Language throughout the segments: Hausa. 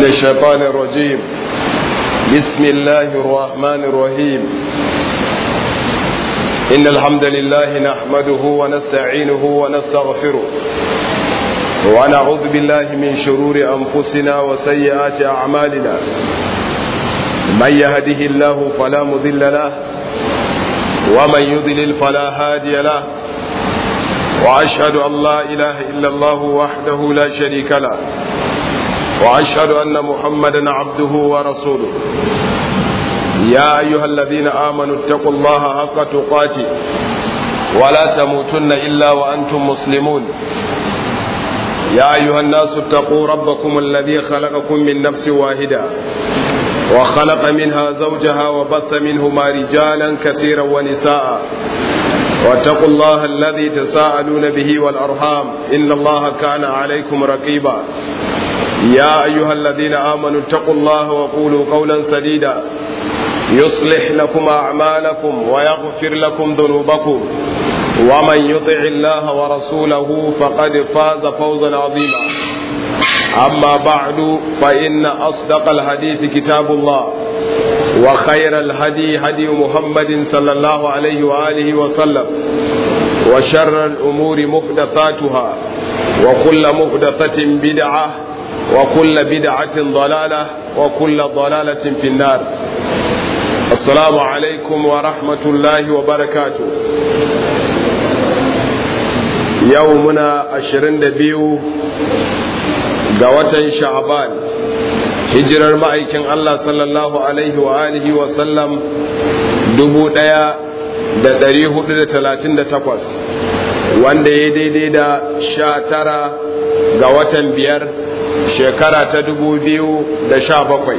من الشيطان الرجيم بسم الله الرحمن الرحيم إن الحمد لله نحمده ونستعينه ونستغفره ونعوذ بالله من شرور أنفسنا وسيئات أعمالنا من يهده الله فلا مضل له ومن يضلل فلا هادي له وأشهد أن لا إله إلا الله وحده لا شريك له وأشهد أن محمدا عبده ورسوله يا أيها الذين آمنوا اتقوا الله حق تقاته ولا تموتن إلا وأنتم مسلمون يا أيها الناس اتقوا ربكم الذي خلقكم من نفس واحدة وخلق منها زوجها وبث منهما رجالا كثيرا ونساء واتقوا الله الذي تساءلون به والأرحام إن الله كان عليكم رقيبا يا أيها الذين آمنوا اتقوا الله وقولوا قولا سديدا يصلح لكم أعمالكم ويغفر لكم ذنوبكم ومن يطع الله ورسوله فقد فاز فوزا عظيما أما بعد فإن أصدق الحديث كتاب الله وخير الهدي هدي محمد صلى الله عليه وآله وسلم وشر الأمور محدثاتها وكل محدثة بدعة وكل بدعة ضلالة وكل ضلالة في النار السلام عليكم ورحمة الله وبركاته يومنا عشرين دبيو قوة شعبان hijirar ma'aikin Allah sallallahu alaihi wa alihi wa sallam dubu ɗaya da ɗari hudu da talatin da takwas wanda ya daidai da sha tara ga watan biyar shekara ta dubu biyu da sha bakwai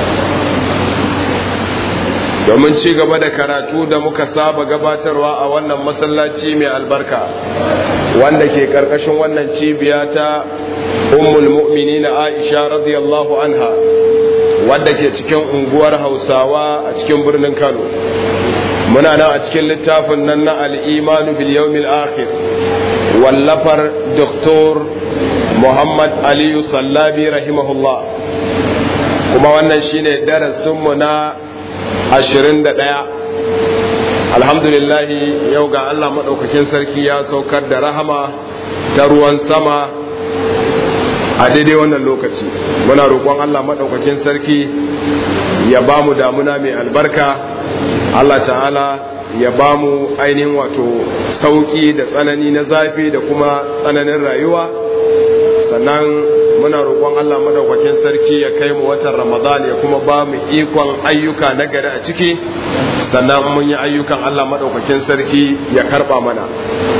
domin ci gaba da karatu da muka saba gabatarwa a wannan masallaci mai albarka wanda ke karkashin wannan cibiya ta ummul mu'minin aisha radiyallahu anha wadda ke cikin unguwar hausawa a cikin birnin kano muna nan a cikin littafin nan na al'imanu bil yawmil akhir wallafar doktor muhammad aliyu sallabi rahimahullah kuma wannan shine darasinmu na ashirin da ɗaya alhamdulillahi yau ga Allah maɗaukakin sarki ya saukar da rahama ta ruwan sama a daidai wannan lokaci muna roƙon Allah maɗaukakin sarki ya ba mu damuna mai albarka Allah ta'ala ya ba mu ainihin wato sauƙi da tsanani na zafi da kuma tsananin rayuwa sannan muna roƙon Allah madaukakin sarki ya kai mu watan Ramadan ya kuma ba mu ikon ayyuka na gari a ciki sannan mun yi ayyukan Allah madaukakin sarki ya karba mana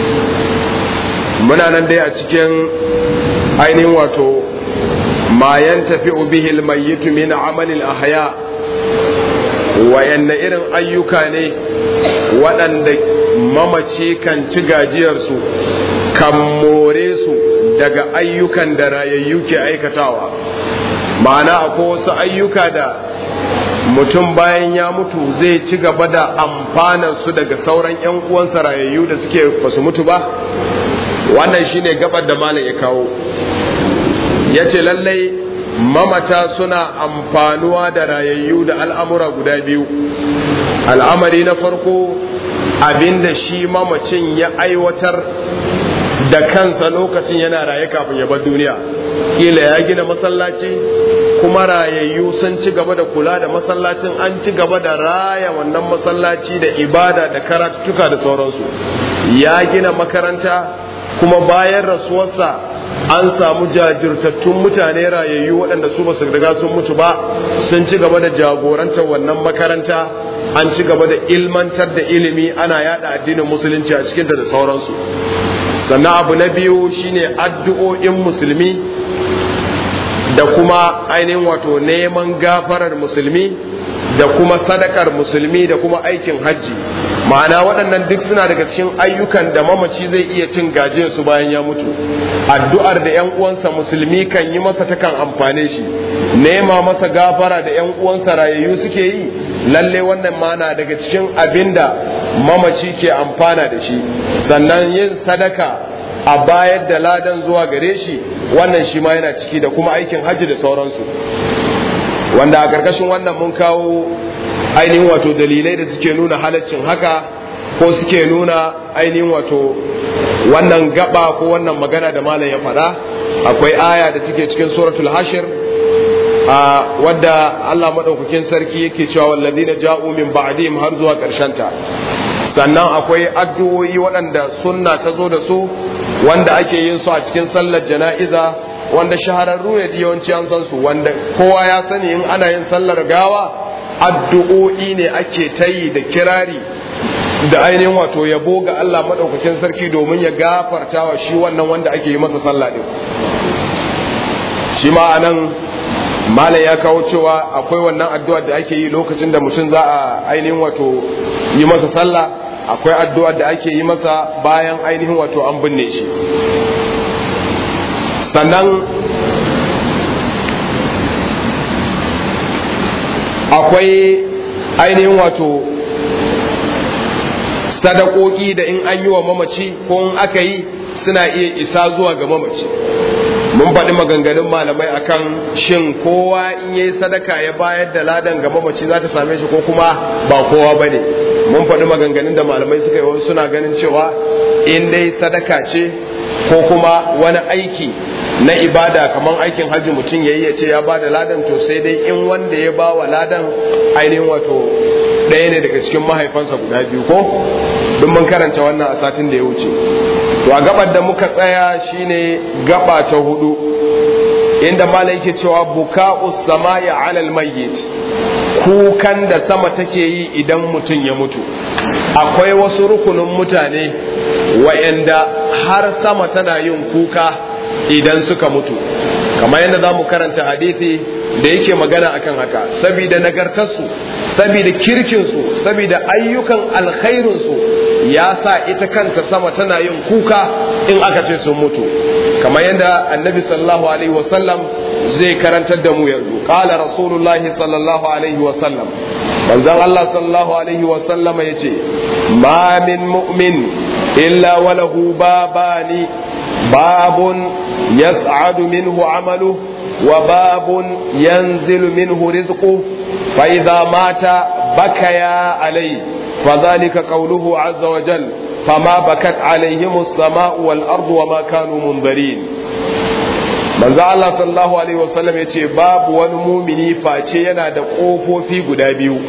muna nan dai a cikin ainihin wato ma yantafi bihi almayyit min amali alahya wayanne irin ayyuka ne waɗanda mamaci kan ci gajiyarsu kan more su daga ayyukan da rayayyu ke aikatawa ma'ana akwai wasu ayyuka da mutum bayan ya mutu zai ci gaba da amfanar su daga sauran 'yan uwansa rayayyu da suke basu mutu ba wannan shine gabar da malam ya kawo ya ce lallai mamata suna amfanuwa da rayayyu da al'amura guda biyu al'amari na farko abinda shi mamacin ya aiwatar da kansa lokacin yana raye kafin ya bar duniya kila ya gina masallaci kuma rayayyu sun ci gaba da kula da masallacin an ci gaba da raya wannan masallaci da ibada da karatuka da sauransu ya gina makaranta kuma bayan rasuwarsa an samu jajirtattun mutane rayayyu waɗanda su basu riga sun mutu ba sun ci gaba da jagorantar wannan makaranta an ci gaba da ilmantar da ilimi ana yada addinin musulunci a cikinta da sauransu sannan abu na biyu shine addu'o'in musulmi da kuma ainihin wato neman gafarar musulmi da kuma sadakar musulmi da kuma aikin hajji ma'ana waɗannan duk suna daga cikin ayyukan da mamaci zai iya cin gajiyar su bayan ya mutu addu'ar da yan uwansa musulmi kan yi masa takan amfane shi nema masa gafara da yan uwansa rayayyu suke yi lalle wannan ma na daga cikin abin da mamaci ke amfana da shi sannan yin sadaka a bayar da ladan zuwa gare shi wannan shi ma yana ciki da kuma aikin hajji da sauransu wanda a ƙarƙashin wannan mun kawo ainihin wato dalilai da suke nuna halaccin haka ko suke nuna ainihin wato wannan gaba ko wannan magana da malam ya faɗa akwai aya da take cikin suratul hashir a wadda Allah madaukakin sarki yake cewa walladina ja'u min ba'dihim har zuwa ƙarshen ta sannan akwai addu'o'i waɗanda sunna ta zo da su wanda ake yin su a cikin sallar jana'iza wanda shahararru ne da yawanci an san su wanda kowa ya sani in ana yin sallar gawa addu'o'i ne ake ta yi da kirari da ainihin wato yabo ga Allah maɗaukakin sarki domin ya gafarta wa shi wannan wanda ake yi masa sallah ɗin shi ma anan malam ya kawo cewa akwai wannan addu'ar da ake yi lokacin da mutum za a ainihin wato yi masa sallah akwai addu'ar da ake yi masa bayan ainihin wato an binne shi sannan akwai ainihin wato sadakoki da in an yi wa mamaci ko in aka yi suna iya isa zuwa ga mamaci mun faɗi maganganun malamai akan shin kowa in yayi sadaka ya bayar da ladan ga mamaci za ta same shi ko kuma ba kowa ba ne mun faɗi maganganun da malamai suka yi wasu suna ganin cewa in dai sadaka ce ko kuma wani aiki na ibada kamar aikin hajji mutum ya yi ya ce ya ba da ladan to sai dai in wanda ya ba wa ladan ainihin wato ɗaya ne daga cikin mahaifansa guda biyu ko duk mun karanta wannan a satin da ya wuce to a gabar da muka tsaya shine gaba ta hudu inda malam yake cewa buka'u samai alal mayyit kukan da sama take yi idan mutum ya mutu akwai wasu rukunin mutane wa'anda har sama tana yin kuka idan suka mutu kamar yadda za mu karanta hadisi da yake magana akan haka saboda nagartarsu saboda kirkinsu saboda ayyukan alkhairinsu ya sa ita kanta sama tana yin kuka in aka ce sun mutu kamar yadda annabi sallallahu alaihi wasallam zai karantar da mu yanzu qala rasulullahi sallallahu alaihi wasallam manzon Allah sallallahu alaihi wasallama yace ma min mu'min illa walahu babani babun yas'adu minhu amaluhu وباب ينزل منه رزقه فإذا مات بكيا عليه فذلك قوله عز وجل فما بكت عليهم السماء والأرض وما كانوا منذرين manzo Allah sallallahu alaihi wasallam ya ce babu wani mumini face yana da ƙofofi guda biyu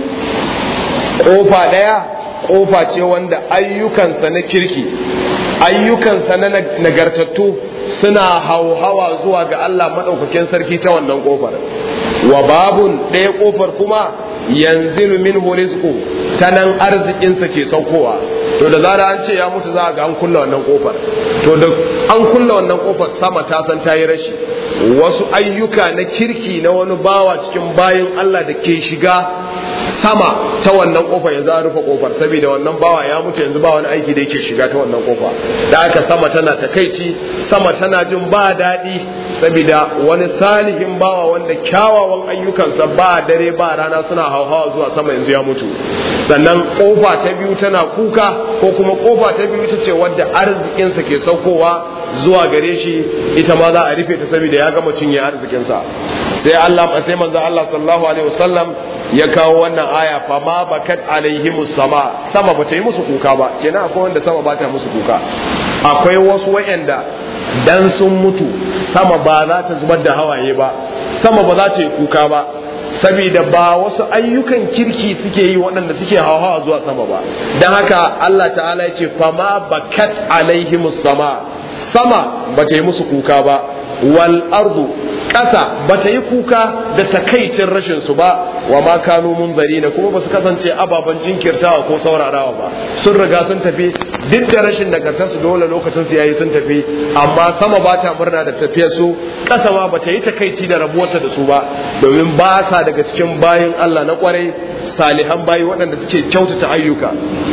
ƙofa ɗaya ƙofa ce wanda ayyukansa na kirki ayyukansa na nagartattu suna hauhawa zuwa ga Allah maɗaukakin sarki ta wannan ƙofar wa babun ɗaya ƙofar kuma yanzilu min rizqu ta nan arzikinsa ke saukowa to da zara an ce ya mutu za a ga an kulla wannan ƙofar to da an kulla wannan ƙofar sama ta san ta yi rashi wasu ayyuka na kirki na wani bawa cikin bayan Allah da ke shiga sama ta wannan kofa yanzu an rufe kofar saboda wannan bawa ya mutu yanzu ba wani aiki da yake shiga ta wannan kofa da aka sama tana takaici sama tana jin ba daɗi saboda wani salihin bawa wanda kyawawan ayyukansa ba dare ba rana suna hauhawa zuwa sama yanzu ya mutu sannan kofa ta biyu tana kuka ko kuma kofa ta biyu ita ce wadda arzikinsa ke saukowa zuwa gare shi ita ma za a rufe ta saboda ya gama cinye arzikinsa sai Allah sai manzo Allah sallallahu alaihi wasallam ya kawo wannan aya fa ma bakat alaihimus sama sama bata yi musu kuka ba kenan akwai wanda sama ba ta musu kuka akwai wasu wayanda dan sun mutu sama ba za ta zubar da hawaye ba sama ba za ta yi kuka ba saboda ba wasu ayyukan kirki suke yi waɗanda suke hawa zuwa sama ba don haka Allah ta'ala ya ce fa ma bakat alaihimus sama sama ba ta yi musu kuka ba wal ardu ƙasa ba ta yi kuka da takaicin rashin su ba wa ma kanu munzarina kuma ba su kasance ababen jinkirtawa ko saurarawa ba sun riga sun tafi duk da rashin nagartar su dole lokacin su yayi sun tafi amma sama ba ta murna da tafiyar su ƙasa ma ba ta yi takaici da rabuwarta da su ba domin ba sa daga cikin bayin Allah na kwarai salihan bayi waɗanda suke kyautata ayyuka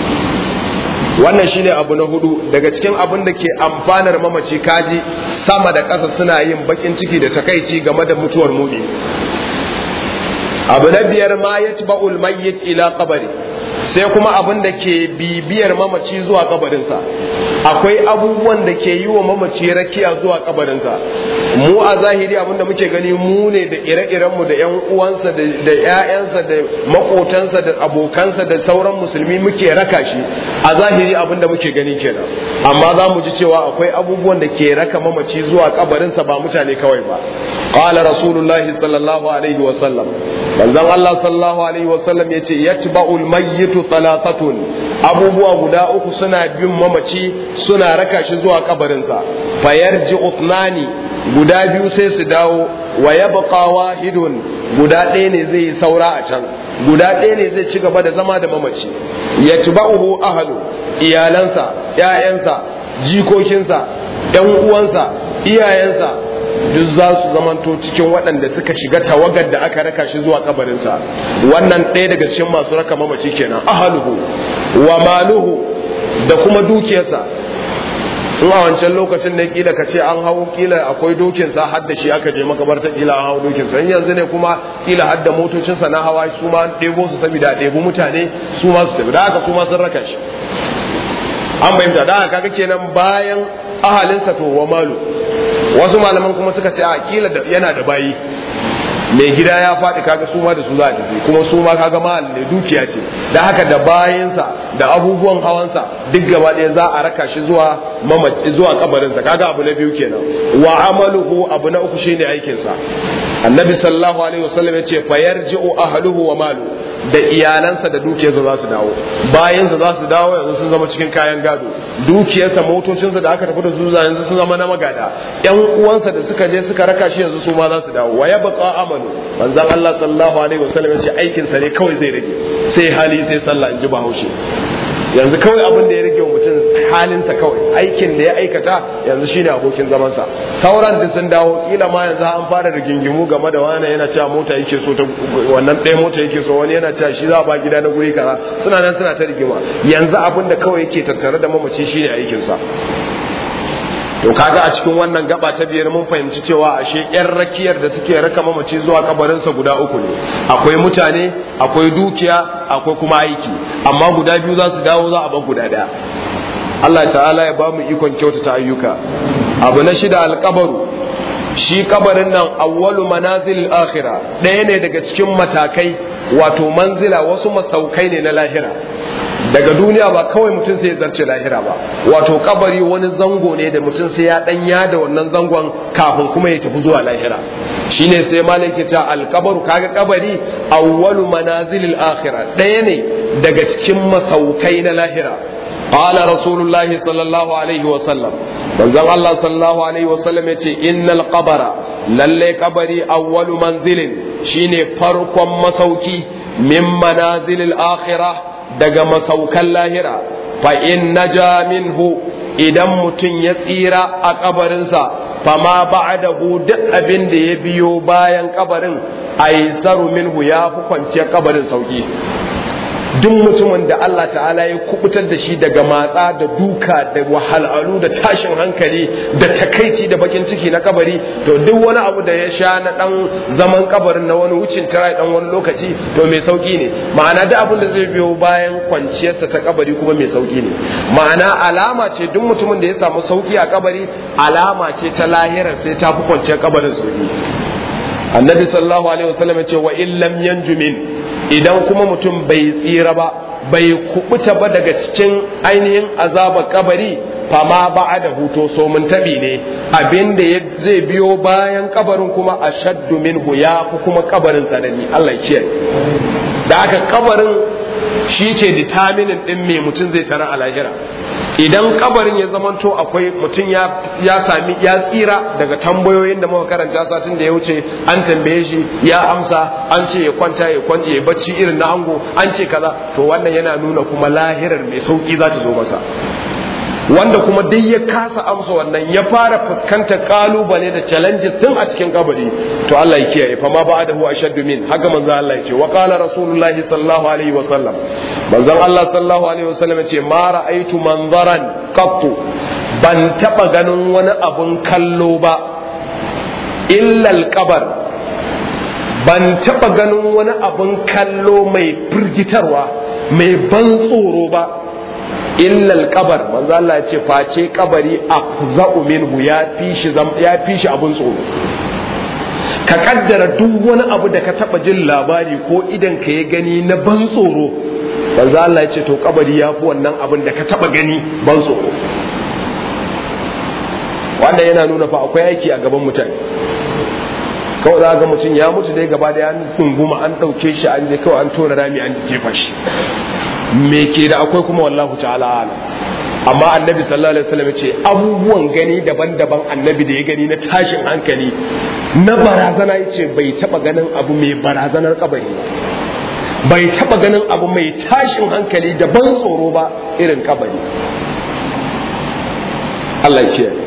wannan shine abu na hudu daga cikin abin da ke amfanar mamaci kaji sama da ƙasa suna yin bakin ciki da takaici game da mutuwar mumi abu na biyar ma ya tba'ul mayyit ila qabri sai kuma abin da ke bibiyar mamaci zuwa kabarinsa akwai abubuwan da ke yi wa mamaci rakiya zuwa kabarinsa mu a zahiri abin da muke gani mu ne da ire-irenmu da 'yan uwansa da 'ya'yansa da makotansa da abokansa da sauran musulmi muke raka shi a zahiri abin da muke gani kenan amma za mu ji cewa akwai abubuwan da ke raka mamaci zuwa kabarinsa ba mutane kawai ba qala rasulullahi sallallahu alaihi wa sallam manzon Allah sallallahu alaihi wa sallam yace yatba'ul mayyitu thalathatun abubuwa guda uku suna bin mamaci suna raka shi zuwa kabarinsa fayarji utnani guda biyu sai su dawo wa yabqa wahidun guda ɗaya ne zai yi saura a can guda ɗaya ne zai ci gaba da zama da mamaci yatba'uhu ahlu iyalansa ƴaƴansa jikokinsa ƴan uwansa iyayensa duk za su zamanto cikin waɗanda suka shiga tawagar da aka raka shi zuwa kabarinsa wannan ɗaya daga cikin masu raka mamaci kenan ahaluhu wa maluhu da kuma dukiyarsa in a wancan lokacin ne kila ka ce an hau kila akwai dokinsa har da shi aka je makabarta kila an hau dokinsa in yanzu ne kuma kila har da motocinsa na hawa su ma ɗebo su saboda ɗebo mutane su ma su tafi da haka su ma sun raka shi an fahimta da haka kaga kenan bayan ahalinsa to wa malu wasu malaman kuma suka ce a kila yana da bayi mai gida ya faɗi kaga su ma da su za a tafi kuma su ma kaga mahal ne dukiya ce da haka da bayansa da abubuwan hawansa duk gaba ɗaya za a raka shi zuwa zuwa kabarinsa kaga abu na biyu kenan wa amaluhu abu na uku shine aikinsa annabi sallallahu alaihi wasallam yace fayarji'u ahluhu wa malu da iyalansa da dukiyarsa za su dawo bayansa za su dawo yanzu sun zama cikin kayan gado dukiyarsa motocinsa da aka tafi da su yanzu sun zama na magada yan uwansa da suka je suka raka shi yanzu su ma za su dawo wa yabqa amalu manzon Allah sallallahu alaihi wasallam yace aikin sa ne kawai zai rage sai hali sai sallah in ji bahaushe yanzu kawai abin da ya rage wa mutum halinsa kawai aikin da ya aikata yanzu shine abokin zamansa sauran da sun dawo kila ma yanzu an fara rigingimu game da wani yana cewa mota yake so ta wannan ɗaya mota yake so wani yana cewa shi za a ba gida na guri kaza suna nan suna ta rigima yanzu abin da kawai yake tattare da mamaci shine aikinsa to kaga a cikin wannan gaba ta biyar mun fahimci cewa ashe yan rakiyar da suke raka mamaci zuwa kabarinsa guda uku ne akwai mutane akwai dukiya akwai kuma aiki amma guda biyu za su dawo za a bar guda daya Allah ta'ala ya ba mu ikon kyautata ayyuka abu na shida alkabaru shi kabarin nan awwalu manazil akhira ɗaya ne daga cikin matakai wato manzila wasu masaukai ne na lahira daga duniya ba kawai mutum sai ya zarce lahira ba wato kabari wani zango ne da mutum sai ya danya da wannan zangon kafin kuma ya tafi zuwa lahira shine sai malaki ta alkabaru kaga kabari awwalu manazilil akhirah ɗaya ne daga cikin masaukai na lahira qala rasulullahi sallallahu alaihi wa sallam manzon Allah sallallahu alaihi wa sallam yace innal qabara lalle kabari awwalu manzilin shine farkon masauki min manazilil akhirah daga masaukan lahira fa in naja minhu idan mutum ya tsira a kabarinsa fama ba'dahu duk abin da ya biyo bayan kabarin aisaru minhu ya fi kwanciyar kabarin sauki duk mutumin da Allah ta'ala ya kubutar da shi daga matsa da duka da wahalhalu da tashin hankali da takaici da bakin ciki na kabari to duk wani abu da ya sha na dan zaman kabarin na wani wucin tara dan wani lokaci to mai sauki ne ma'ana duk abin da zai biyo bayan kwanciyarsa ta kabari kuma mai sauki ne ma'ana alama ce duk mutumin da ya samu sauki a kabari alama ce ta lahirar sai ta fi kwanciyar kabarin sauki annabi sallallahu alaihi wasallam ya ce wa illam yanjumin idan kuma mutum bai tsira ba bai kubuta ba daga cikin ainihin azabar kabari fama ba da huto so mun tabi ne abinda zai biyo bayan kabarin kuma a shaddu minhu ya fi kuma kabarin tsanani Allah ya da aka kabarin shi ke determinin din me mutum zai tara a lahira idan kabarin ya zamanto akwai mutum ya sami ya tsira daga tambayoyin da muka karanta satin da ya wuce an tambaye shi ya amsa an ce ya kwanta ya kwanta ya bacci irin na ango an ce kaza to wannan yana nuna kuma lahirar mai sauki za ta zo masa wanda kuma duk ya kasa amsa wannan ya fara fuskantar kalubale da challenges tun a cikin kabari to Allah ya kiyaye fa ma ba'dahu ashaddu min haka manzo Allah ya ce wa qala rasulullahi sallallahu alaihi wa sallam manzon Allah sallallahu alaihi wa sallam ya ce ma ra'aitu manzaran qattu ban taba ganin wani abun kallo ba illa al-qabr ban taba ganin wani abun kallo mai firgitarwa mai ban tsoro ba illal kabar manzo Allah ya ce face kabari afza'u minhu ya fi shi ya fi shi abun tsoro ka kaddara duk wani abu da ka taba jin labari ko idan ka ya gani na ban tsoro manzo Allah ya ce to kabari ya fi wannan abin da ka taba gani ban tsoro wanda yana nuna fa akwai aiki a gaban mutane kawai za ga mutum ya mutu dai gaba da an tunguma an ɗauke shi an je kawai an tona rami an jefa shi me ke da akwai kuma wallahu ta'ala ala amma annabi sallallahu alaihi wasallam ce abubuwan gani daban-daban annabi da ya gani na tashin hankali na barazana yace bai taba ganin abu mai barazanar kabari bai taba ganin abu mai tashin hankali da ban tsoro ba irin kabari Allah ya ce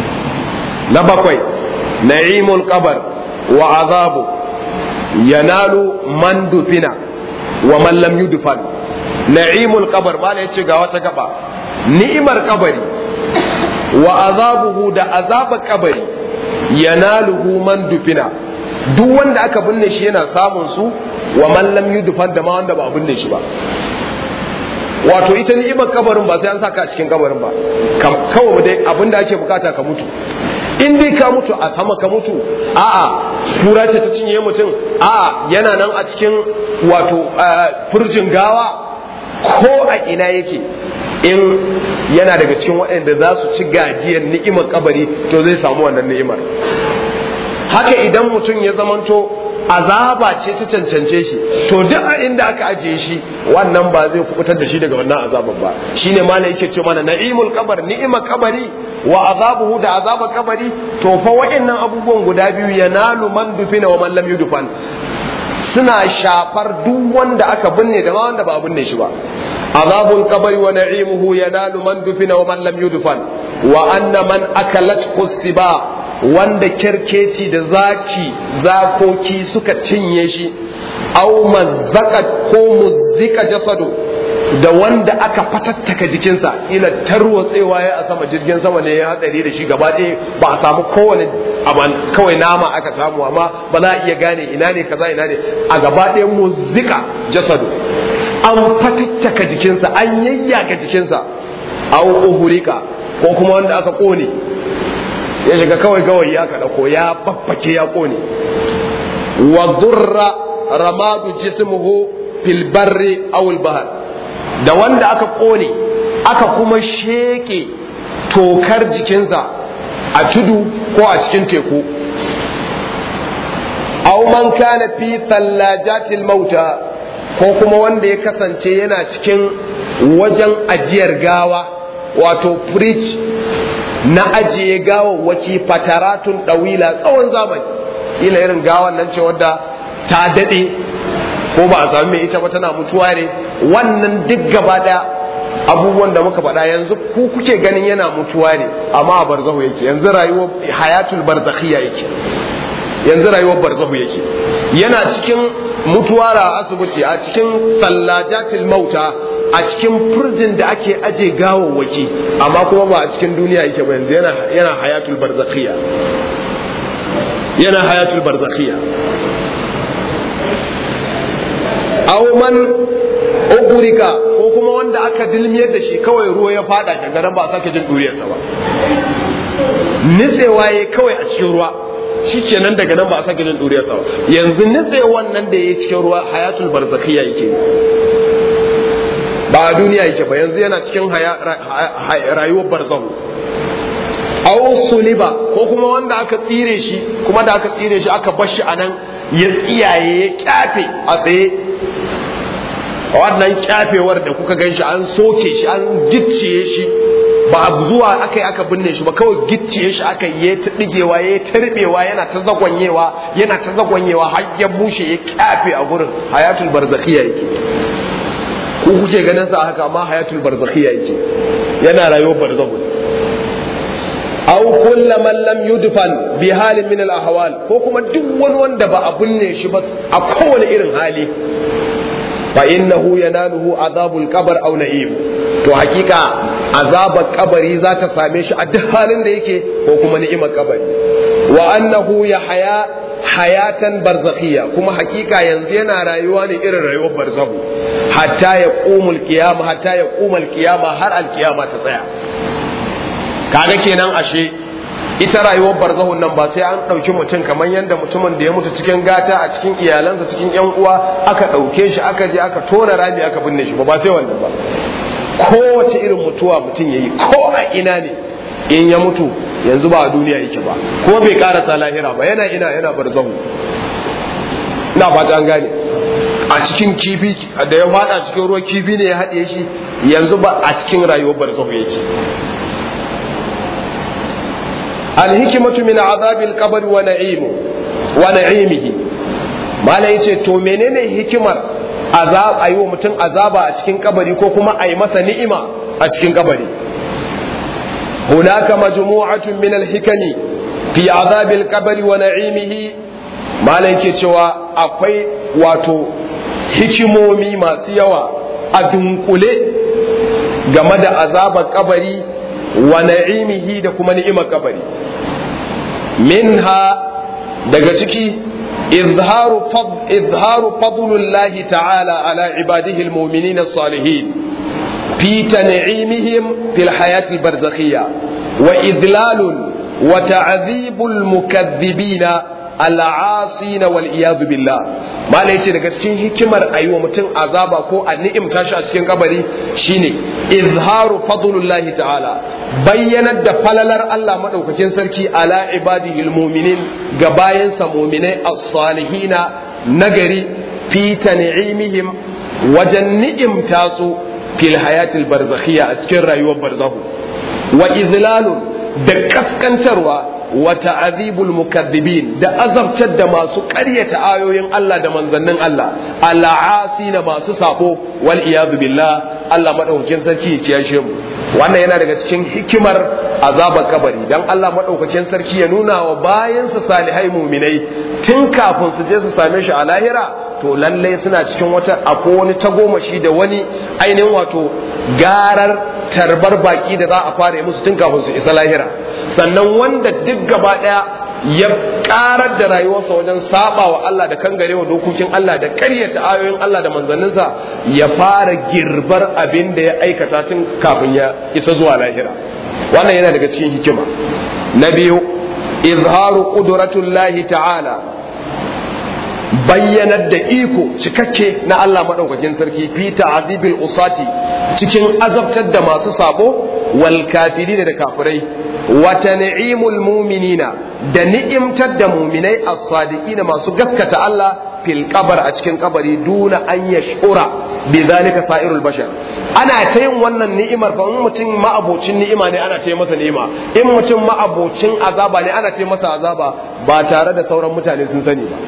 na bakwai na'imul qabar wa azabu yanalu man dufina wa man lam yudfan na'imul qabar ba ya ce ga wata gaba ni'imar kabari wa azabuhu da azabar kabari yanaluhu man dufina duk wanda aka binne shi yana samun su wa man lam yudfan da ma wanda ba binne shi ba wato ita ni'imar kabarin ba sai an saka a cikin kabarin ba kawai dai abinda ake bukata ka mutu in dai ka mutu a sama ka mutu a'a kura ce ta cinye mutum a'a yana nan a cikin wato furjin gawa ko a ina yake in yana daga cikin waɗanda za su ci gajiyar ni'imar kabari to zai samu wannan ni'imar haka idan mutum ya zamanto azaba ce ta cancance shi to duk a inda aka ajiye shi wannan ba zai kubutar da shi daga wannan azabar ba shine ma yake ce mana na'imul kabar ni'imar kabari wa azabuhu da azabar kabari to fa wa'annan abubuwan guda biyu yanalu man dufina wa man lam yudfan suna shafar duk wanda aka binne da ma wanda ba a binne shi ba azabul kabari wa na'imuhu yanalu man dufina wa man lam yudfan wa anna man akalat siba wanda kerkeci da zaki zakoki suka cinye shi au mazzaka ko muzzika jasadu da wanda aka fatattaka jikinsa ila tarwatsewa ya a sama jirgin sama ne ya hadari da shi gaba ɗaya ba a samu kowane kawai nama aka samu amma ba za a iya gane ina ne kaza ina ne a gaba ɗaya muzzika jasadu an fatattaka jikinsa an yayyaga jikinsa au uhurika ko kuma wanda aka kone ya shiga kawai gawayi aka dauko ya babbake ya kone wa durra ramadu jismuhu fil barri aw al bahr da wanda aka kone aka kuma sheke tokar jikinsa a tudu ko a cikin teku aw man kana fi thallajatil mauta ko kuma wanda ya kasance yana cikin wajen ajiyar gawa wato fridge na ajiye gawawwaki fataratun ɗawila tsawon zamani ila irin gawan nan ce wadda ta daɗe ko ba a sami mai ita ba tana mutuwa ne wannan duk gaba da abubuwan da muka faɗa yanzu ku kuke ganin yana mutuwa ne amma a barzahu yake yanzu rayuwar hayatul barzakhiya yake yanzu rayuwar barzahu yake yana cikin mutuwa a asibiti a cikin sallajatil mauta a cikin furjin da ake aje gawawwaki amma kuma ba a cikin duniya yake ba yanzu yana hayatul barzakhiya yana hayatul barzakhiya aw man ugurika ko kuma wanda aka dilmiyar da shi kawai ruwa ya fada gangaran ba sake jin duriyarsa ba nitsewa ya kawai a cikin ruwa shi kenan daga nan ba a sake jin duriyarsa ba yanzu nitsewan nan da ya cikin ruwa hayatul barzakhiya yake ba a duniya yake ba yanzu yana cikin rayuwar barzahu aw suliba ko kuma wanda aka tsire shi kuma da aka tsire shi aka bar shi anan ya tsiyaye ya kyafe a tsaye wannan kyafewar da kuka gan shi an soke shi an gicciye shi ba zuwa aka yi aka binne shi ba kawai gicciye shi aka yi ta digewa ya ta ribewa yana ta zagwanyewa yana ta zagwanyewa har ya bushe ya kyafe a gurin hayatul barzakhiya yake ku kuke ganin sa haka amma hayatul barzakhiya yake yana rayuwar barzakhu aw kullu man lam yudfan bi halin min al ahwal ko kuma duk wani wanda ba a binne shi ba a kowane irin hali fa innahu yanaluhu azabul qabr aw na'im to hakika azabar kabari za ta same shi a duk halin da yake ko kuma ni'imar kabari wa annahu ya haya hayatan barzakhiya kuma hakika yanzu yana rayuwa ne irin rayuwar barzakhu hatta ya qumul qiyama hatta ya qumal qiyama har alqiyama ta tsaya kaga kenan ashe ita rayuwar barzahun nan ba sai an ɗauki mutum kamar yadda mutumin da ya mutu cikin gata a cikin iyalansa cikin yan uwa aka ɗauke shi aka je aka tona rami aka binne shi ba ba sai wannan ba kowace irin mutuwa mutum ya yi ko a ina ne in ya mutu yanzu ba a duniya yake ba ko bai karasa lahira ba yana ina yana barzahu ina fata an gane a cikin kifi da ya fada cikin ruwa kifi ne ya haɗe shi yanzu ba a cikin rayuwar barzahu yake alhikimatu min azabil qabr wa na'imu wa na'imihi mala yace to menene hikimar azab ayi wa mutum azaba a cikin kabari ko kuma ayi masa ni'ima a cikin kabari hunaka majmu'atun min alhikami fi azabil qabr wa na'imihi mala yake cewa akwai wato hikimomi masu yawa a dunkule game da azabar kabari wa na'imihi da kuma ni'imar kabari minha daga ciki izharu fadl izharu fadlullahi ta'ala ala ibadihi almu'minin as-salihin fi tan'imihim fil hayati al-barzakhiyya wa idlalun wa ta'dhibul mukaththibina al'asina wal iyadu billah malai yace daga cikin hikimar ayi wa mutum azaba ko a ni'imta shi a cikin kabari shine izharu fadlullahi ta'ala bayyanar da falalar Allah madaukakin sarki ala ibadihil mu'minin ga bayansa mu'minai as-salihina nagari fi tan'imihim wajen ni'imta su fil hayatil barzakhiyya a cikin rayuwar barzahu wa izlalun da kaskantarwa wa ta'azibul mukaththibin da azabtar da masu ƙaryata ayoyin Allah da manzannin Allah al'asi na masu sabo wal iyadu billah Allah madaukakin sarki ya kiyashe mu wannan yana daga cikin hikimar azabar kabari dan Allah madaukakin sarki ya nuna wa bayansa salihai muminai tun kafin su je su same shi a lahira to lallai suna cikin wata akwai wani tagomashi da wani ainihin wato garar tarbar baki da za a fara musu tun kafin su isa lahira sannan wanda duk gaba daya ya karar da rayuwarsa wajen saba wa Allah da kangarewa dokokin Allah da karyata ayoyin Allah da manzanninsa ya fara girbar abin da ya aikata tun kafin ya isa zuwa lahira wannan yana daga cikin hikima na biyu izharu qudratullahi ta'ala bayyanar da iko cikakke na Allah maɗaukakin sarki fi ta'azibil usati cikin azabtar da masu sabo wal kafirin da kafirai wa tan'imul mu'minina da ni'imtar da mu'minai as-sadiqin masu gaskata Allah fil qabr a cikin kabari duna an yashura bi zalika sa'irul bashar ana ta yin wannan ni'imar fa in mutum ma'abocin ni'ima ne ana ta yi masa ni'ima in mutum ma'abocin azaba ne ana ta yi masa azaba ba tare da sauran mutane sun sani ba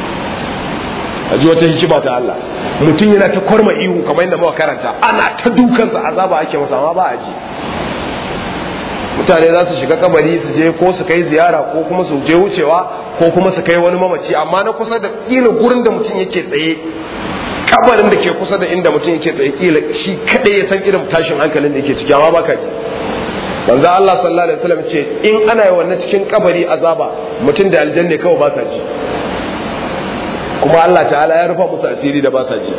a ji wata hikima ta Allah mutum yana ta kwarma ihu kamar yadda muka karanta ana ta dukansa azaba ake masa amma ba a ji mutane za su shiga kabari su je ko su kai ziyara ko kuma su je wucewa ko kuma su kai wani mamaci amma na kusa da kila gurin da mutum yake tsaye kabarin da ke kusa da inda mutum yake tsaye kila shi kadai ya san irin tashin hankalin da yake ciki amma baka ji manzo Allah sallallahu alaihi wasallam ce in ana yi wannan cikin kabari azaba mutum da aljanna kawai ba sa ji kuma Allah ta'ala ya rufa musu asiri da ba sa ji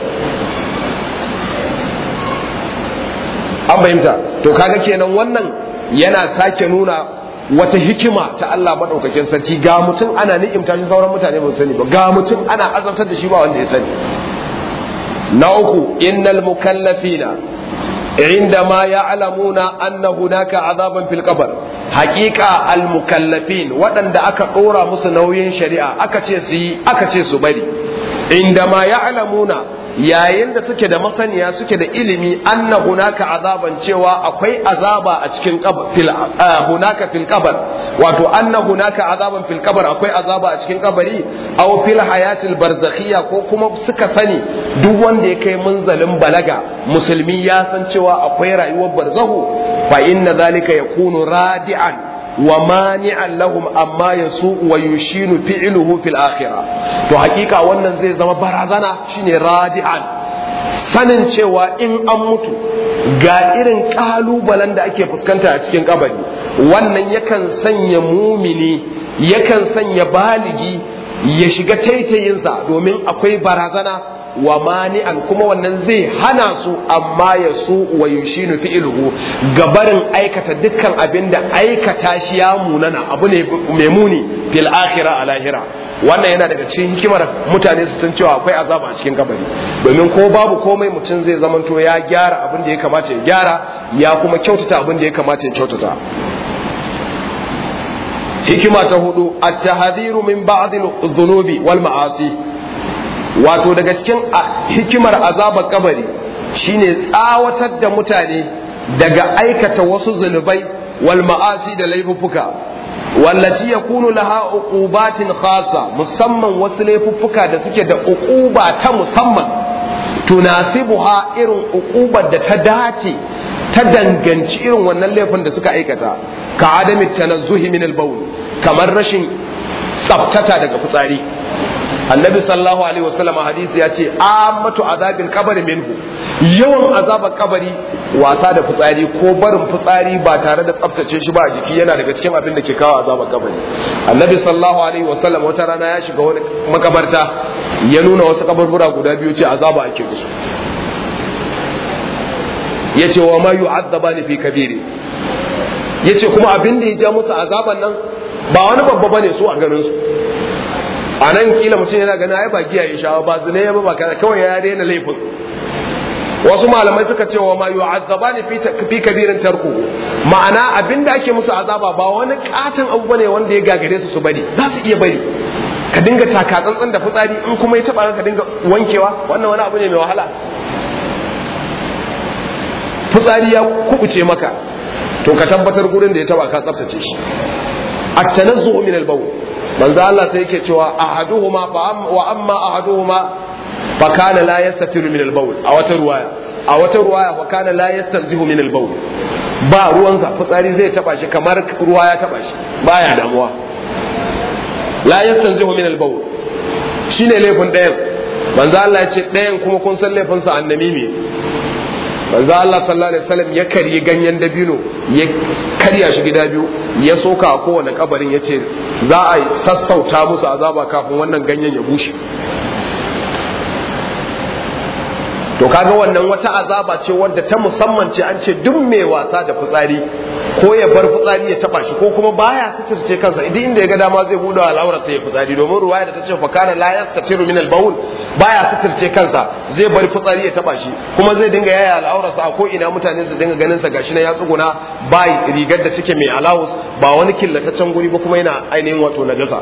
an fahimta to kaga kenan wannan yana sake nuna wata hikima ta Allah madaukakin sarki ga mutum ana ni'imta shi sauran mutane ba su sani ba ga mutum ana azabtar da shi ba wanda ya sani na uku innal mukallafina عندما يعلمون أن هناك عذابا في القبر حقيقة المكلفين وأن أكا قورا مسنوين شريعة أكا تيسي أكا تيسو بري عندما يعلمون yayin da suke da masaniya suke da ilimi anna hunaka azaban cewa akwai azaba a cikin fil hunaka fil qabr wato anna hunaka azaban fil qabr akwai azaba a cikin kabari aw fil hayatil barzakhiyya ko kuma suka sani duk wanda ya kai munzalin balaga musulmi ya san cewa akwai rayuwar barzahu fa inna zalika yakunu radi'an wa mani'an lahum amma yasu wa yushinu fi'luhu fil akhirah to hakika wannan zai zama barazana shine radi'an sanin cewa in an mutu ga irin kalubalen da ake fuskanta a cikin kabari wannan yakan sanya mumini yakan sanya baligi ya shiga taitayinsa domin akwai barazana wa mani'an kuma wannan zai hana su amma ya su wa yushinu fi'luhu gabarin aikata dukkan abin da aikata shi ya munana abu ne mai muni fil akhirah a lahira wannan yana daga cikin hikimar mutane su san cewa akwai azaba a cikin kabari domin ko babu komai mutum zai zamanto ya gyara abin da ya kamata ya gyara ya kuma kyautata abin da ya kamata ya kyautata hikima ta hudu at-tahdhiru min ba'd adh-dhunubi wal ma'asi wato daga cikin hikimar azabar kabari shine tsawatar da mutane daga aikata wasu zunubai wal ma'asi da laifuffuka wallati yakunu laha uqubatin khassa musamman wasu laifuffuka da suke da uquba ta musamman tunasibuha irin uqubar da ta dace ta danganci irin wannan laifin da suka aikata ka adami tanazzuhi min al-bawl kamar rashin tsaftata daga fitsari annabi sallallahu alaihi wasallam hadisi ya ce ammatu azabil qabri minhu yawan azabar kabari wasa da fitsari ko barin fitsari ba tare da tsaftace shi ba a jiki yana daga cikin abin da ke kawo azabar kabari annabi sallallahu alaihi wasallam wata rana ya shiga wani makabarta ya nuna wasu kaburbura guda biyu ce azaba ake musu yace wa ma yu'adzabani fi kabiri yace kuma abin da ya ja musu azaban nan ba wani babba bane su a ganin su a nan kila mutum yana ganin ai ba giya ya sha ba zina ya ba kaza kawai ya daina laifin wasu malamai suka ce wa ma yu'azzabani fi fi kabirin tarku ma'ana abinda ake musu azaba ba wani katon abu bane wanda ya gagare su su bari za su iya bari ka dinga taka tsantsan da fitsari in kuma ya taba ka dinga wankewa wannan wani abu ne mai wahala fitsari ya kubuce maka to ka tabbatar gurin da ya taba ka tsaftace shi at-tanazzuhu min al-bawl manzo Allah sai yake cewa ahaduhuma fa wa amma ahaduhuma fa kana la yastatiru min al-bawl a wata ruwaya a wata ruwaya fa kana la yastarjihu min al-bawl ba ruwansa fitsari zai taba shi kamar ruwa ya taba shi baya damuwa la yastarjihu min al-bawl shine laifin ɗayan manzo Allah ya ce ɗayan kuma kun san laifin sa annamimi manzo Allah sallallahu alaihi wasallam ya karye ganyen dabino ya karya shi gida biyu ya soka a kowane kabarin ya ce za a sassauta musu azaba kafin wannan ganyen ya bushe to kaga wannan wata azaba ce wadda ta musamman ce an ce duk mai wasa da fitsari ko ya bar fitsari ya taba shi ko kuma baya suturce kansa idan inda ya ga dama zai bude al'aura sai ya fitsari domin ruwaya da ta ce fa kana la yastatiru min al-bawl baya suturce kansa zai bar fitsari ya taba shi kuma zai dinga yaya al'aurarsa a ko ina mutane su dinga ganin sa gashi na ya tsuguna ba rigar da take mai alawus ba wani killataccen guri ba kuma yana ainihin wato najasa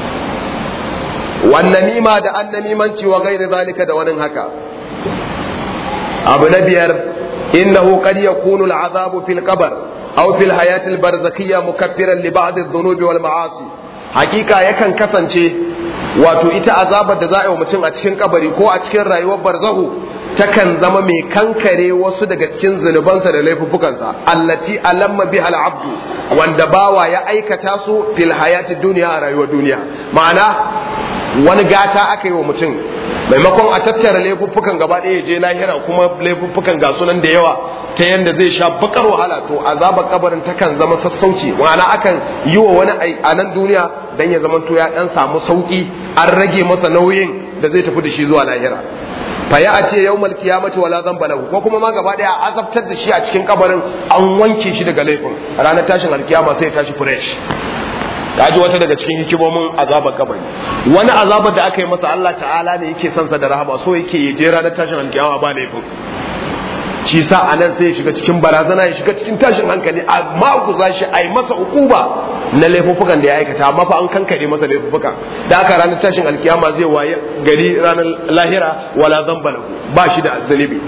wannan nima da annamimanci wa gairi zalika da wani haka abu na biyar innahu qad yakunu al'azabu fil qabr aw fil hayati al barzakhiyya mukaffiran li ba'd adh-dhunubi wal ma'asi hakika yakan kasance wato ita azabar da za a yi wa mutum a cikin kabari ko a cikin rayuwar barzahu takan zama mai kankare wasu daga cikin zunubansa da laifuffukansa allati alamma bi abdu wanda bawa ya aikata su fil hayati duniya a rayuwar duniya ma'ana wani gata aka yi wa mutum maimakon a tattara laifuffukan gaba ɗaya je lahira kuma laifuffukan ga sunan da yawa ta yadda zai sha bakar wahala to azabar kabarin takan zama sassauci ma'ana akan yi wa wani a nan duniya dan ya zama to ya dan samu sauki an rage masa nauyin da zai tafi da shi zuwa lahira fa ya ce yawmal qiyamati wala dhanba lahu ko kuma ma gaba daya azabtar da shi a cikin kabarin an wanke shi daga laifin ranar tashin alkiyama sai ya tashi fresh ji wata daga cikin hikimomin azabar kabari wani azabar da aka yi masa Allah ta'ala ne yake son sa da rahama so yake ya je ranar tashin alkiyama ba laifin shi sa a nan sai ya shiga cikin barazana ya shiga cikin tashin hankali amma ku za shi a yi masa ukuba na laifuffukan da ya aikata amma fa an kankare masa laifuffukan da aka ranar tashin alkiyama zai waye gari ranar lahira wala zamba lahu ba shi da zalibi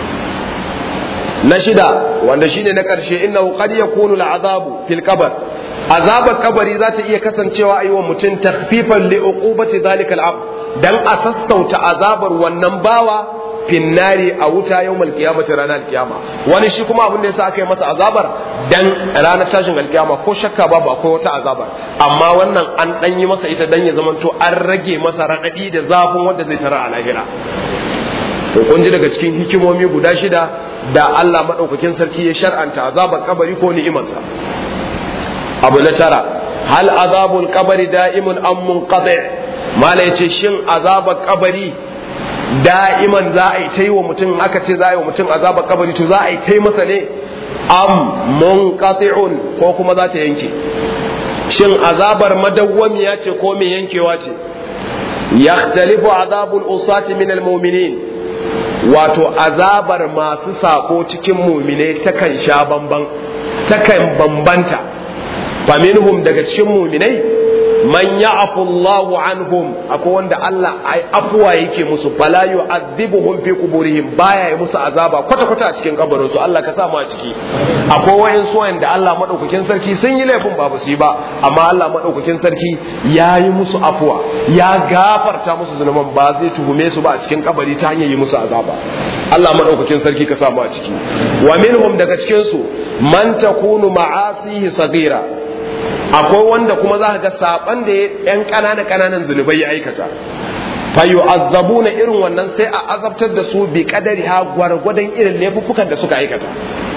na shida wanda shine na karshe innahu qad yakunu al'azabu fil qabr azabar kabari za ta iya kasancewa a yi wa mutum takfifan li uqubati zalika al'abd dan a sassauta azabar wannan bawa finnari a wuta yau malkiyamati ranar kiyama wani shi kuma abin da yasa aka yi masa azabar dan ranar tashin alkiyama ko shakka babu akwai wata azabar amma wannan an dan yi masa ita dan ya zamanto an rage masa raɗaɗi da zafin wanda zai tara a lahira to kun ji daga cikin hikimomi guda shida da Allah madaukakin sarki ya shar'anta azabar kabari ko ni'imarsa abu na tara hal azabul kabari da'imun am munqati mala yace shin azabar kabari da'iman za a yi ta yi wa mutum aka ce za a yi wa mutum azabar kabari to za a yi ta yi masa ne am munqati'un ko kuma za ta yanke shin azabar madawwamiya ce ko mai yankewa ce yakhtalifu azabul usati min almu'minin wato azabar masu sako cikin mu'minai takan sha bamban takan bambanta faminhum daga cikin mu'minai man ya'fu Allahu anhum akwai wanda Allah ai afuwa yake musu fala yu'adhibuhum fi quburihim baya yi musu azaba kwata kwata a cikin kabarin su Allah ka sa mu a ciki akwai wayan su wanda Allah madaukakin sarki sun yi laifin ba su yi ba amma Allah madaukakin sarki ya yi musu afuwa ya gafarta musu zunuban ba zai tuhume su ba a cikin kabari ta hanyar yi musu azaba Allah madaukakin sarki ka sa mu a ciki wa minhum daga cikin su man takunu ma'asihi sagira akwai wanda kuma za ka ga saban da yan ƙananan ƙananan zunubai ya aikata fa yu'azzabuna irin wannan sai a azabtar da su bi kadari ha gwargwadon irin laifuffukan da suka aikata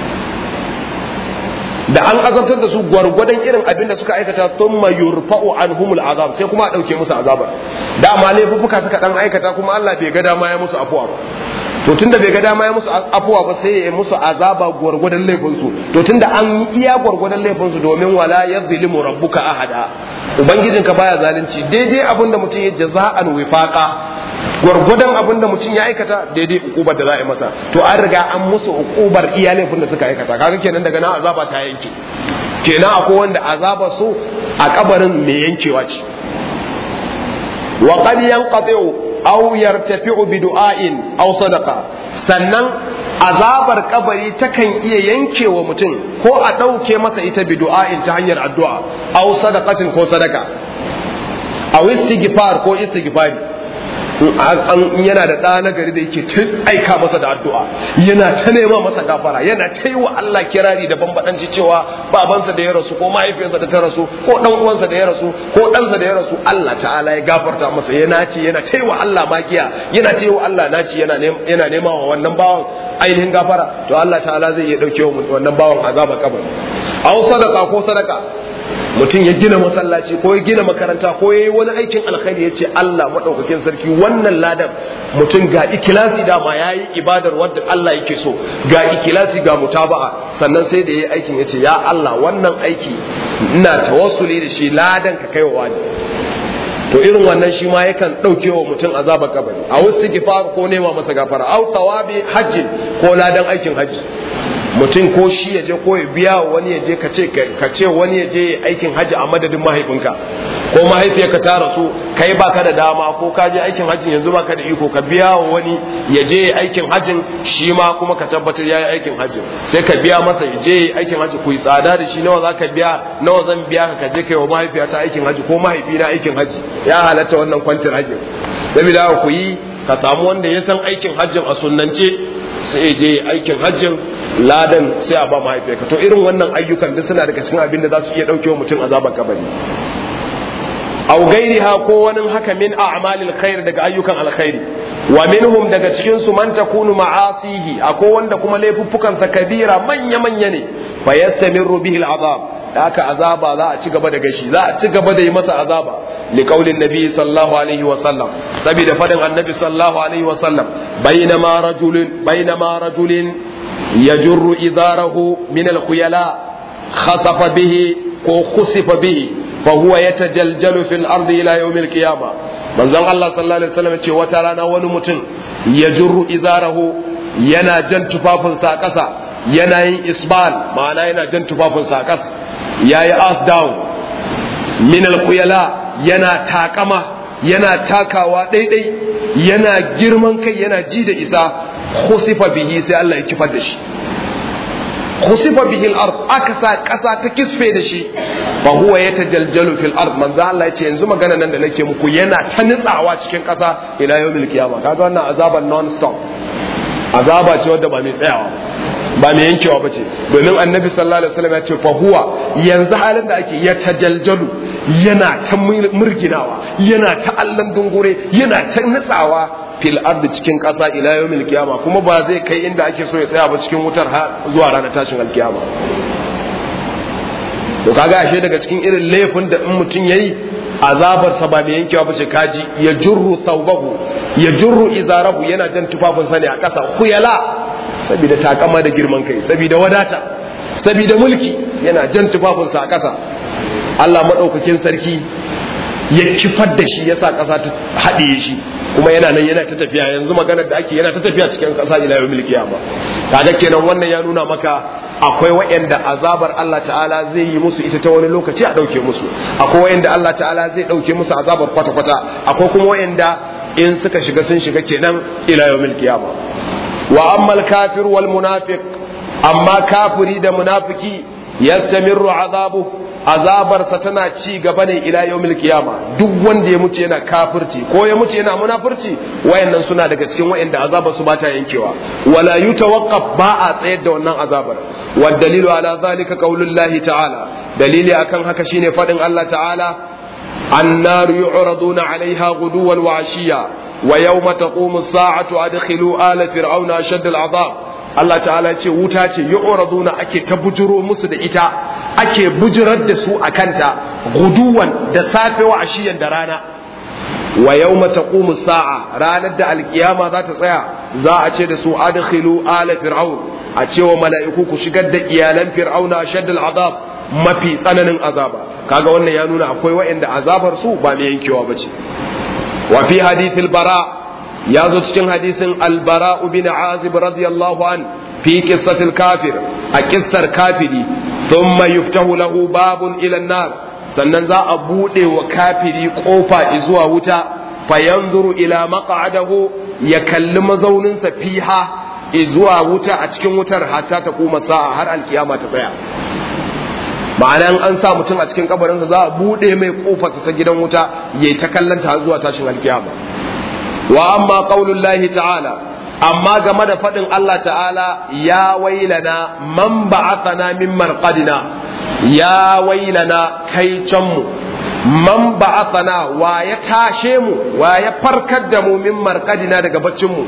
da an azabtar da su gwargwadon irin abin da suka aikata thumma yurfa'u anhumul azab sai kuma a dauke musu azabar dama laifuffuka suka dan aikata kuma Allah bai ga dama ya musu afuwa ba to tunda bai ga dama ya musu afuwa ba sai ya musu azaba gwargwadon laifin su to tunda an yi iya gwargwadon laifin su domin wala yadhlimu rabbuka ahada ubangijinka baya zalunci daidai abinda mutum ya jaza'an wifaqa gwargwadon abinda mutum ya aikata daidai ukubar da za a yi masa to an riga an musu ukubar iya laifin da suka aikata kaga kenan daga nan azaba ta yanke kenan akwai wanda azaba su a kabarin mai yankewa ce wa qad yanqati'u aw yartafi'u bi du'ain aw sadaqa sannan azabar kabari takan iya yankewa mutum ko a ɗauke masa ita bi du'ain ta hanyar addu'a aw sadaqatin ko sadaka aw istighfar ko istighfari in yana da ɗa na gari da yake ta aika masa da addu'a yana ta nema masa gafara yana ta yi wa Allah kirari da bambadanci cewa babansa da ya rasu ko mahaifiyarsa da ta rasu ko ɗan uwansa da ya rasu ko ɗansa da ya rasu Allah ta'ala ya gafarta masa yana ce yana ta yi wa Allah magiya yana ta yi wa Allah naci yana yana nema wa wannan bawan ainihin gafara to Allah ta'ala zai iya ɗauke wa wannan bawan azaba kabari aw sadaka ko sadaka mutum ya gina masallaci ko ya gina makaranta ko ya yi wani aikin alkhairi ya ce Allah maɗaukakin sarki wannan ladan mutum ga ikilasi dama ya yi ibadar wadda Allah yake so ga ikilasi ga mutaba'a sannan sai da ya yi aikin ya ce ya Allah wannan aiki ina tawassuli da shi ladan ka kai wa wani to irin wannan shi ma yakan ɗauke wa mutum azabar kabari a wasu gifar ko nema masa gafara au tawabi hajjin ko ladan aikin hajji mutum ko shi ya je ko ya biya wani ya je ka ce wani ya je aikin hajji a madadin mahaifinka ko mahaifiyarka ta rasu kai baka da dama ko ka je aikin hajjin yanzu baka da iko ka biya wa wani ya je aikin hajjin shi ma kuma ka tabbatar ya yi aikin hajjin sai ka biya masa ya je aikin hajji ku yi tsada da shi nawa za ka biya nawa zan biya ka je kai wa mahaifiyata aikin hajji ko mahaifina aikin hajji ya halatta wannan kwantin hajjin saboda ku yi ka samu wanda ya san aikin hajjin a sunnance sai ya je aikin hajjin ladan sai a ba mahaifiyarka to irin wannan ayyukan duk suna daga cikin abin da za su iya ɗauke wa mutum azaban kabari aw gairiha ko wani haka min a'malil khair daga ayyukan alkhairi wa minhum daga cikin su man takunu ma'asihi akwai wanda kuma laifuffukan sa kabira manya manya ne fa yastamiru bihi al'azab da haka azaba za a ci gaba da gashi za a ci gaba da yi masa azaba li qaulin nabi sallallahu alaihi wa sallam saboda fadin annabi sallallahu alaihi wa sallam bainama rajulin bainama rajulin yajurru idarahu min al-khuyala khasafa bihi ko khusifa bihi fa huwa yatajaljalu fil ardi ila yawm al-qiyamah manzon Allah sallallahu alaihi wasallam ce wata rana wani mutum yajurru izarahu yana jan tufafinsa a ƙasa yana yin isbal ma'ana yana jan tufafinsa a ƙasa yayi ass down min al-khuyala yana takama yana takawa daidai yana girman kai yana ji da isa khusifa bihi sai Allah ya kifar da shi khusifa bihi al-ard aka sa kasa ta kisfe da shi fa huwa yatajaljalu fil ard manzo Allah ya ce yanzu magana nan da nake muku yana ta nitsawa cikin kasa ila yawmil qiyama kaga wannan azaban non stop azaba ce wadda ba mai tsayawa ba mai yankewa ba ce domin annabi sallallahu alaihi wasallam ya ce fa huwa yanzu halin da ake ya tajaljalu yana ta murginawa yana ta allan dungure yana ta nitsawa fil ardi cikin ƙasa ila yawmil qiyama kuma ba zai kai inda ake so ya tsaya ba cikin wutar har zuwa ranar tashin alkiyama to kaga ashe daga cikin irin laifin da in mutum yayi azabarsa ba mai yankewa ba ce kaji ya jurru thawbahu ya jurru izarahu yana jan tufafinsa ne a ƙasa kuyala saboda takama da girman kai saboda wadata saboda mulki yana jan tufafinsa a ƙasa Allah maɗaukakin sarki ya kifar da shi yasa ƙasa ta haɗiye shi kuma yana nan yana ta tafiya yanzu maganar da ake yana ta tafiya cikin ƙasa ila yau milki ba kaga kenan wannan ya nuna maka akwai wa'anda azabar Allah ta'ala zai yi musu ita ta wani lokaci a ɗauke musu akwai wa'anda Allah ta'ala zai ɗauke musu azabar kwata-kwata akwai kuma wa'anda in suka shiga sun shiga kenan ila yau milki ba wa ammal kafir wal munafiq amma kafiri da munafiki yastamirru azabu azabarsa tana ci gaba ne ila yawmil kiyama duk wanda ya mutu yana kafirci ko ya mutu yana munafurci wayannan suna daga cikin wayanda azabar su bata yankewa wala yutawaqqaf ba a tsayar da wannan azabar wa dalilu ala zalika qaulullahi ta'ala dalili akan haka shine fadin Allah ta'ala annaru yu'raduna 'alayha ghuduwan wa 'ashiya wa yawma taqumu as-sa'atu adkhilu ala fir'auna ashadda al-'adab Allah ta'ala ce wuta ce yu'raduna ake ta bujuro musu da ita ake bujirar da su a kanta guduwan da safe wa ashiyan da rana wa yawma taqumu sa'a ranar da alkiyama za ta tsaya za a ce da su adkhilu ala fir'aun a ce wa mala'iku ku shigar da iyalan fir'auna ashaddal azab mafi tsananin azaba kaga wannan ya nuna akwai wa'anda azabar su ba mai yankewa bace wa fi hadithil bara ya zo cikin hadisin albara bin azib radiyallahu an fi qissatil kafir a kissar kafiri thumma yuftahu lahu babun ila nar sannan za a bude wa kafiri kofa zuwa wuta fa yanzuru ila maq'adahu ya kalli mazauninsa fiha zuwa wuta a cikin wutar hatta ta kuma sa'a har alkiyama ta tsaya ma'ana an sa mutum a cikin kabarinsa za a bude mai kofarsa ta gidan wuta yayi ta kallanta zuwa tashin alkiyama wa amma qaulullahi ta'ala amma game da faɗin Allah ta'ala ya wailana man ba'athana min marqadina ya wailana kai can mu man ba'athana wa ya tashe mu wa ya farkar da mu min marqadina daga baccin mu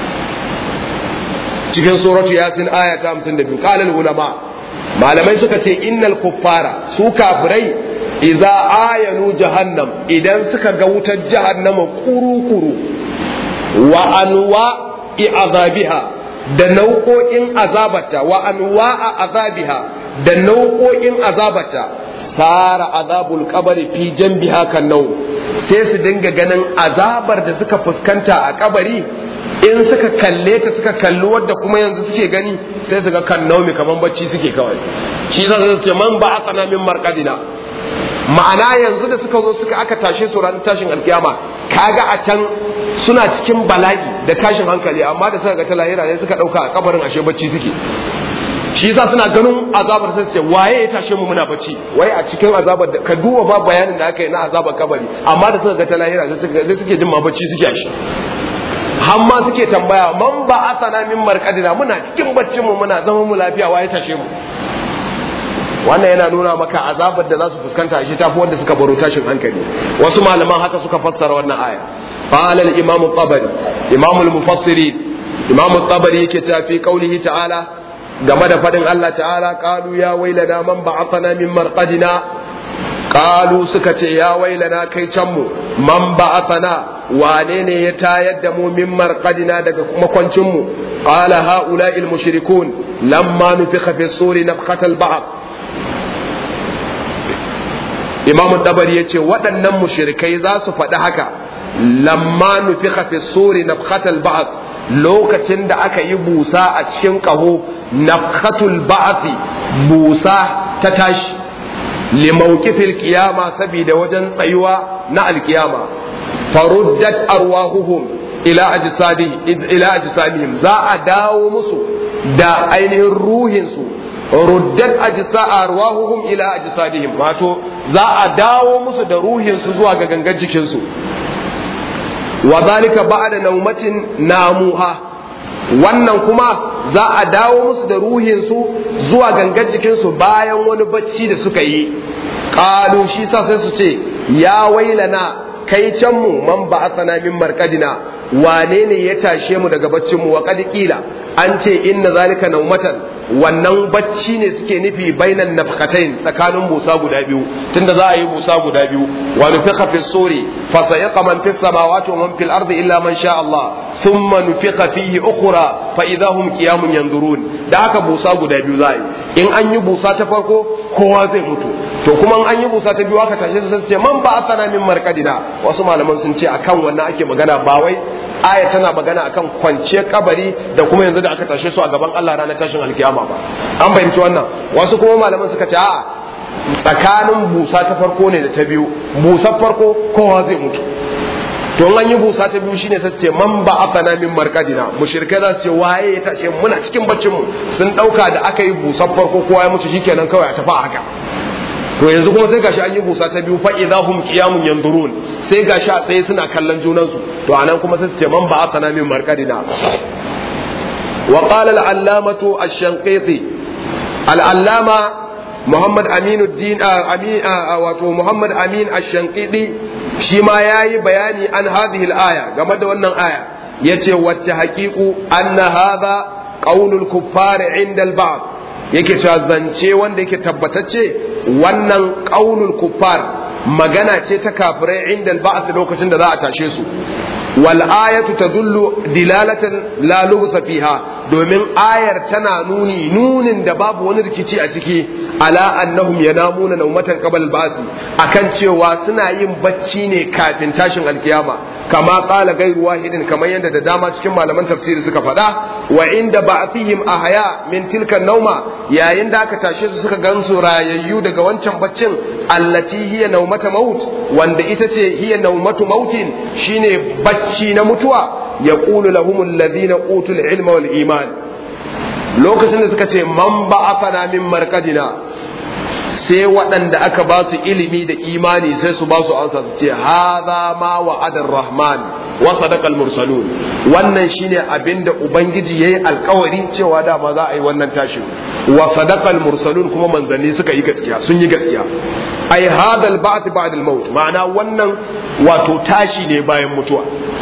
cikin suratu yasin aya ta 52 qala ulama malamai suka ce innal kuffara su kafirai idza ayanu jahannam idan suka ga wutar jahannama kuru-kuru wa anwa azabiha da nau'o'in azabata wa anwa azabiha da nau'o'in azabata sara azabul kabari fi janbiha kan nau sai su dinga ganin azabar da suka fuskanta a kabari in suka kalle ta suka kalli wadda kuma yanzu suke gani sai su ga kan naumi kaman bacci suke kawai shi za su ce man ba a min markadina ma'ana yanzu da suka zo suka aka tashe su ranar tashin alkiyama kaga a can suna cikin bala'i da tashin hankali amma da suka ga ta lahira ne suka dauka a kabarin ashe bacci suke shi yasa suna ganin azabar sai ce waye ya tashe mu muna bacci wai a cikin azabar da ka duba ba bayanin da aka yi na azabar kabari amma da suka ga ta lahira sai suke jin ma bacci suke ashe har ma suke tambaya man ba asana min markadina muna cikin baccin mu muna zama mu lafiya waye tashe mu wannan yana nuna maka azabar da za su fuskanta shi tafi wanda suka baro tashin hankali wasu malaman haka suka fassara wannan aya qala al imam tabari imam al mufassiri imam tabari yake ta fi qaulihi ta'ala game da fadin Allah ta'ala qalu ya wailana man ba'athana min marqadina qalu suka ce ya wailana kai can mu man ba'athana wane ne ya tayar da mu min marqadina daga makwancin mu qala haula'il mushrikun lamma nufikha fi suri nafkhatal ba'd imam dabari ya ce waɗannan mushrikai za su faɗi haka lamma nufikha fi suri nafkhatal ba'd lokacin da aka yi busa a cikin ƙaho nafkhatul ba'thi busa ta tashi limawqifil qiyama saboda wajen tsayuwa na alkiyama faruddat arwahuhum ila ajsadi ila ajsadihim za a dawo musu da ainihin ruhinsu ruddat ajsa arwahuhum ila ajsadihim wato za a dawo musu da ruhinsu zuwa ga gangan jikinsu wa zalika ba'da naumatin namuha wannan kuma za a dawo musu da ruhinsu zuwa gangan jikinsu bayan wani bacci da suka yi qalu shi sa sai su ce ya wailana kai can mu man ba'athana min markadina wane ne ya tashe mu daga baccin mu wa qad qila an ce inna zalika naumatan wannan bacci ne suke nufi bainan nafkatain tsakanin busa guda biyu tunda za a yi busa guda biyu wa nufiqa fi suri fa sayaqa man fis samawati wa man fil ardi illa man sha Allah thumma nufiqa fihi ukhra fa idahum qiyamun yanzurun da haka busa guda biyu za a yi in an yi busa ta farko kowa zai mutu to kuma an yi busa ta biyu aka tashi su ce man ba asana min markadina wasu malaman sun ce akan wannan ake magana ba wai aya tana magana akan kwanciyar kabari da kuma yanzu da aka tashe su a gaban Allah ranar tashin alkiyama ba an fahimci wannan wasu kuma malaman suka ce a'a tsakanin busa ta farko ne da ta biyu busar farko kowa zai mutu to an yi busa ta biyu shine ta ce man ba afana min markadina mushrikai za su ce waye ya tashe muna cikin baccin mu sun dauka da aka yi busar farko kowa ya mutu shikenan kawai a tafi a haka to yanzu kuma sai gashi an yi busa ta biyu fa idahum qiyamun yanzurun sai gashi a tsaye suna kallon junan su to anan kuma sai su ce man ba asana min marqadina wa qala al-allamatu ash-shanqiti al-allama Muhammad Aminuddin Amin wato Muhammad Amin ash-shanqiti shi ma yayi bayani an hadhihi al-aya game da wannan aya yace wata haqiqu anna hadha qaulul kuffari inda al-ba'd yake cewa zance wanda yake tabbatacce wannan qaulul kuffar magana ce ta kafirai inda al lokacin da za a tashe su wal ayatu tadullu dilalatan la lubsa fiha domin ayar tana nuni nunin da babu wani rikici a ciki ala annahum yanamuna nawmatan qabl al-ba'si akan cewa suna yin bacci ne kafin tashin alkiyama kama qala ghayru wahidin kamar yadda da dama cikin malaman tafsiri suka faɗa wa inda ba'thihim ahya min tilka nauma yayin da aka tashe su suka gansu rayayyu daga wancan baccin allati hiya naumata maut wanda ita ce hiya naumatu mautin shine bacci na mutuwa yaqulu lahum alladhina utul ilma wal iman lokacin da suka ce man ba'athana min markadina sai waɗanda aka ba su ilimi da imani sai su ba su ansa su ce hadha ma wa'adar rahman wa sadaqal mursalun wannan shine abinda ubangiji yayi alkawari cewa dama za a yi wannan tashin wa sadaqal mursalun kuma manzanni suka yi gaskiya sun yi gaskiya ai hadal ba'th ba'da al-maut ma'ana wannan wato tashi ne bayan mutuwa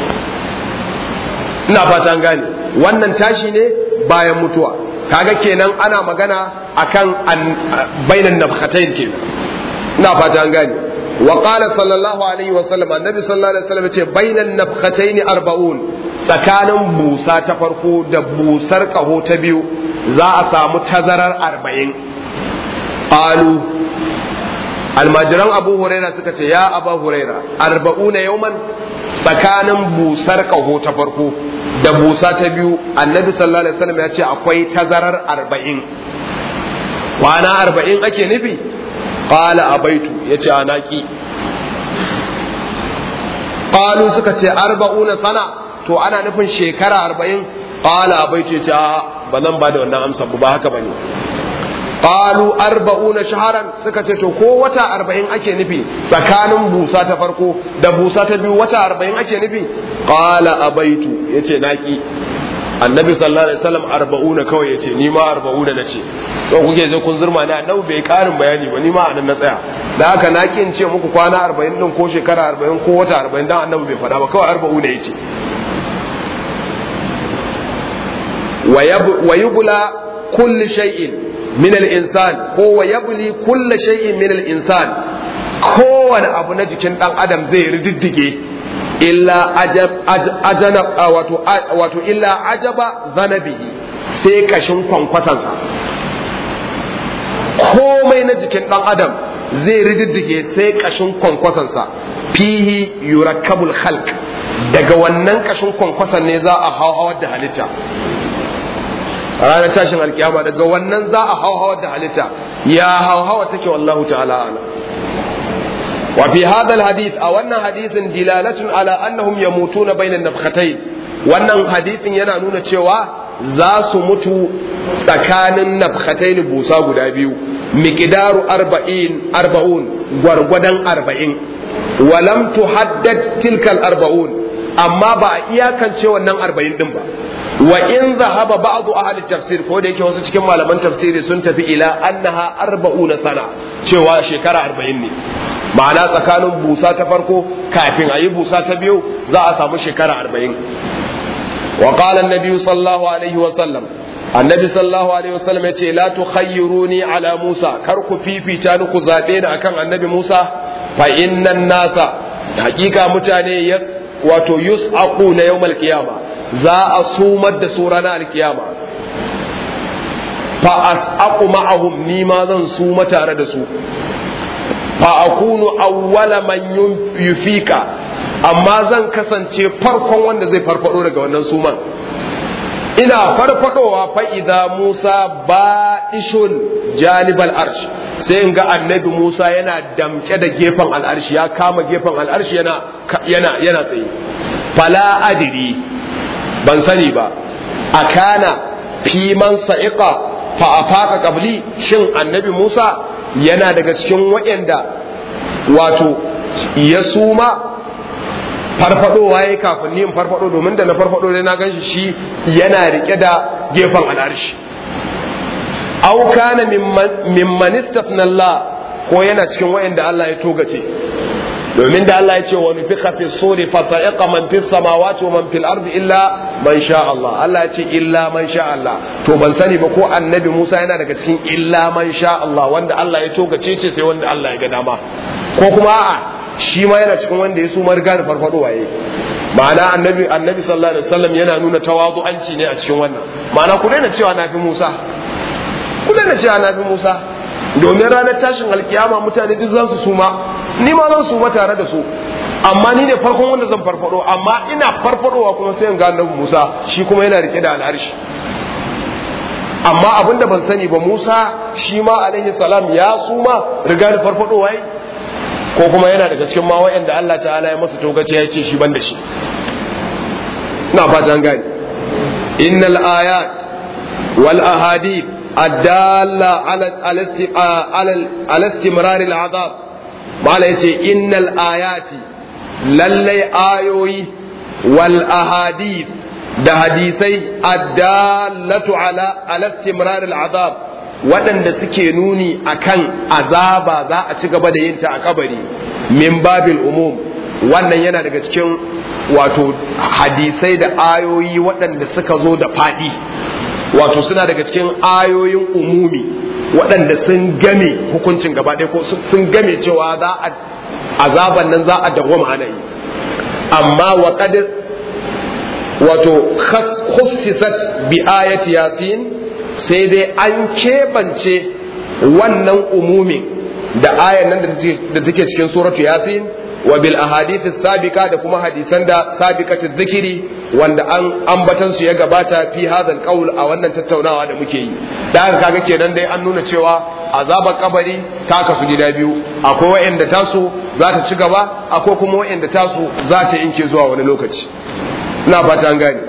ina fata an gane wannan tashi ne bayan mutuwa kaga kenan ana magana akan bainan nafkhatayn kenan ina fata an gane wa qala sallallahu alaihi wa sallam annabi sallallahu alaihi wa sallam ce bainan nafkhatayn arba'un tsakanin busa ta farko da busar kaho ta biyu za a samu tazarar arba'in qalu almajiran abu huraira suka ce ya abu huraira arba'una yauman tsakanin busar kaho ta farko da busa ta biyu annabi sallallahu alaihi wasallam ya ce akwai tazarar arba'in kwana arba'in ake nufi qala abaitu ya ce anaki qalu suka ce arba'una sana to ana nufin shekara arba'in qala abaitu ya ce ba zan ba da wannan amsa ba haka bane qalu arba'una shaharan suka ce to ko wata arba'in ake nufi tsakanin busa ta farko da busa ta biyu wata arba'in ake nufi qala abaitu yace naki annabi sallallahu alaihi wasallam arba'una kawai yace ni ma arba'una nace so kuke je kun zurma ne annabi bai karin bayani ba ni ma anan na tsaya da haka naki in ce muku kwana arba'in din ko shekara arba'in ko wata arba'in dan annabi bai faɗa ba kawai arba'una yace wa yubla kulli shay'in min al-insan ko wa yabli kulli shay'in min al-insan kowane abu na jikin dan adam zai riddige illa ajab ajana wato wato illa ajaba zanabihi sai kashin kwankwasansa komai na jikin dan adam zai riddige sai kashin kwankwasansa fihi yurakkabul khalq daga wannan kashin kwankwasan ne za a hauhawar da halitta ranar tashin alkiyama daga wannan za a hauhawar da halitta ya hauhawa take wallahu ta'ala ala wa fi hadha hadith a wannan hadithin dilalatun ala annahum yamutuna bainan nafkhatayn wannan hadithin yana nuna cewa za su mutu tsakanin nafkhatayn busa guda biyu miqdaru arba'in arba'un gwargwadon arba'in walam tuhaddad tilkal arba'un amma ba a iyakance wannan arba'in din ba wa in zahaba ba'du ahli tafsir ko da yake wasu cikin malaman tafsiri sun tafi ila annaha arba'una sana cewa shekara arba'in ne ma'ana tsakanin busa ta farko kafin a yi busa ta biyu za a samu shekara arba'in wa qala an-nabi sallallahu alaihi wa sallam annabi sallallahu alaihi wasallam yace la tukhayyiruni ala Musa kar ku fifita ni ku zabe ni akan annabi Musa fa innan nasa hakika mutane ya wato yus'aqu na yawmal qiyama za a sumar da su ranar alkiyama fa as'aqu ma'ahum ni ma zan suma tare da su fa akunu awwala man yufika amma zan kasance farkon wanda zai farfado daga wannan suman ina farfadowa fa idza Musa ba'ishun janibal arsh sai in ga annabi Musa yana damke da gefen al'arshi ya kama gefen al'arshi yana yana yana tsaye fala adiri ban sani ba akana fi man sa'iqa fa afaka qabli shin annabi Musa yana daga cikin waɗanda wato ya suma farfadowa yayi kafin ni in farfado domin da na farfado dai na ganshi shi yana rike da gefen al'arshi aw kana mimman istafna Allah ko yana cikin wayanda Allah ya togace domin da Allah ya ce wa nufiqa fi suri fa sa'iqa man fis samawati wa man fil ardi illa man sha Allah Allah ya ce illa man sha Allah to ban sani ba ko annabi Musa yana daga cikin illa man sha Allah wanda Allah ya togace ce sai wanda Allah ya ga dama ko kuma a'a shi ma yana cikin wanda ya su marga da farfado waye ma'ana annabi annabi sallallahu alaihi wasallam yana nuna tawazu'anci ne a cikin wannan ma'ana ku daina cewa na fi Musa ku daina cewa na fi Musa domin ranar tashin alkiyama mutane duk za su suma ni ma zan suma tare da su amma ni ne farkon wanda zan farfado amma ina farfadowa kuma sai in ga annabi Musa shi kuma yana rike da al'arshi amma abin da ban sani ba Musa shi ma alaihi salam ya suma riga da farfadowa yi ko kuma yana daga cikin ma wa'anda Allah ta'ala ya masa togace ya ce shi ban da shi ina fata an gane innal ayat wal ahadith الدالة على على على استمرار العذاب ما يتي إن الآيات للي آيوي والأحاديث da hadisai addallatu ala ala istimrar al'azab waɗanda suke nuni akan azaba za a ci gaba da yin ta a kabari min babil umum wannan yana daga cikin wato hadisai da ayoyi waɗanda suka zo da faɗi wato suna daga cikin ayoyin umumi waɗanda sun game hukuncin gaba ɗaya ko sun game cewa za a azaban nan za a dawwama ana yi amma wa qad wato khussisat bi ayati yasin sai dai an keɓance wannan umumin da ayan nan da take cikin suratu yasin wa bil ahadith sabiqa da kuma hadisan da sabiqatu dhikri wanda an ambatan su ya gabata fi hadal qaul a wannan tattaunawa da muke yi da haka kaga kenan dai an nuna cewa azabar kabari ta kasu gida biyu akwai wa'anda tasu za ta ci gaba akwai kuma wa'anda tasu za ta inke zuwa wani lokaci ina fata an gane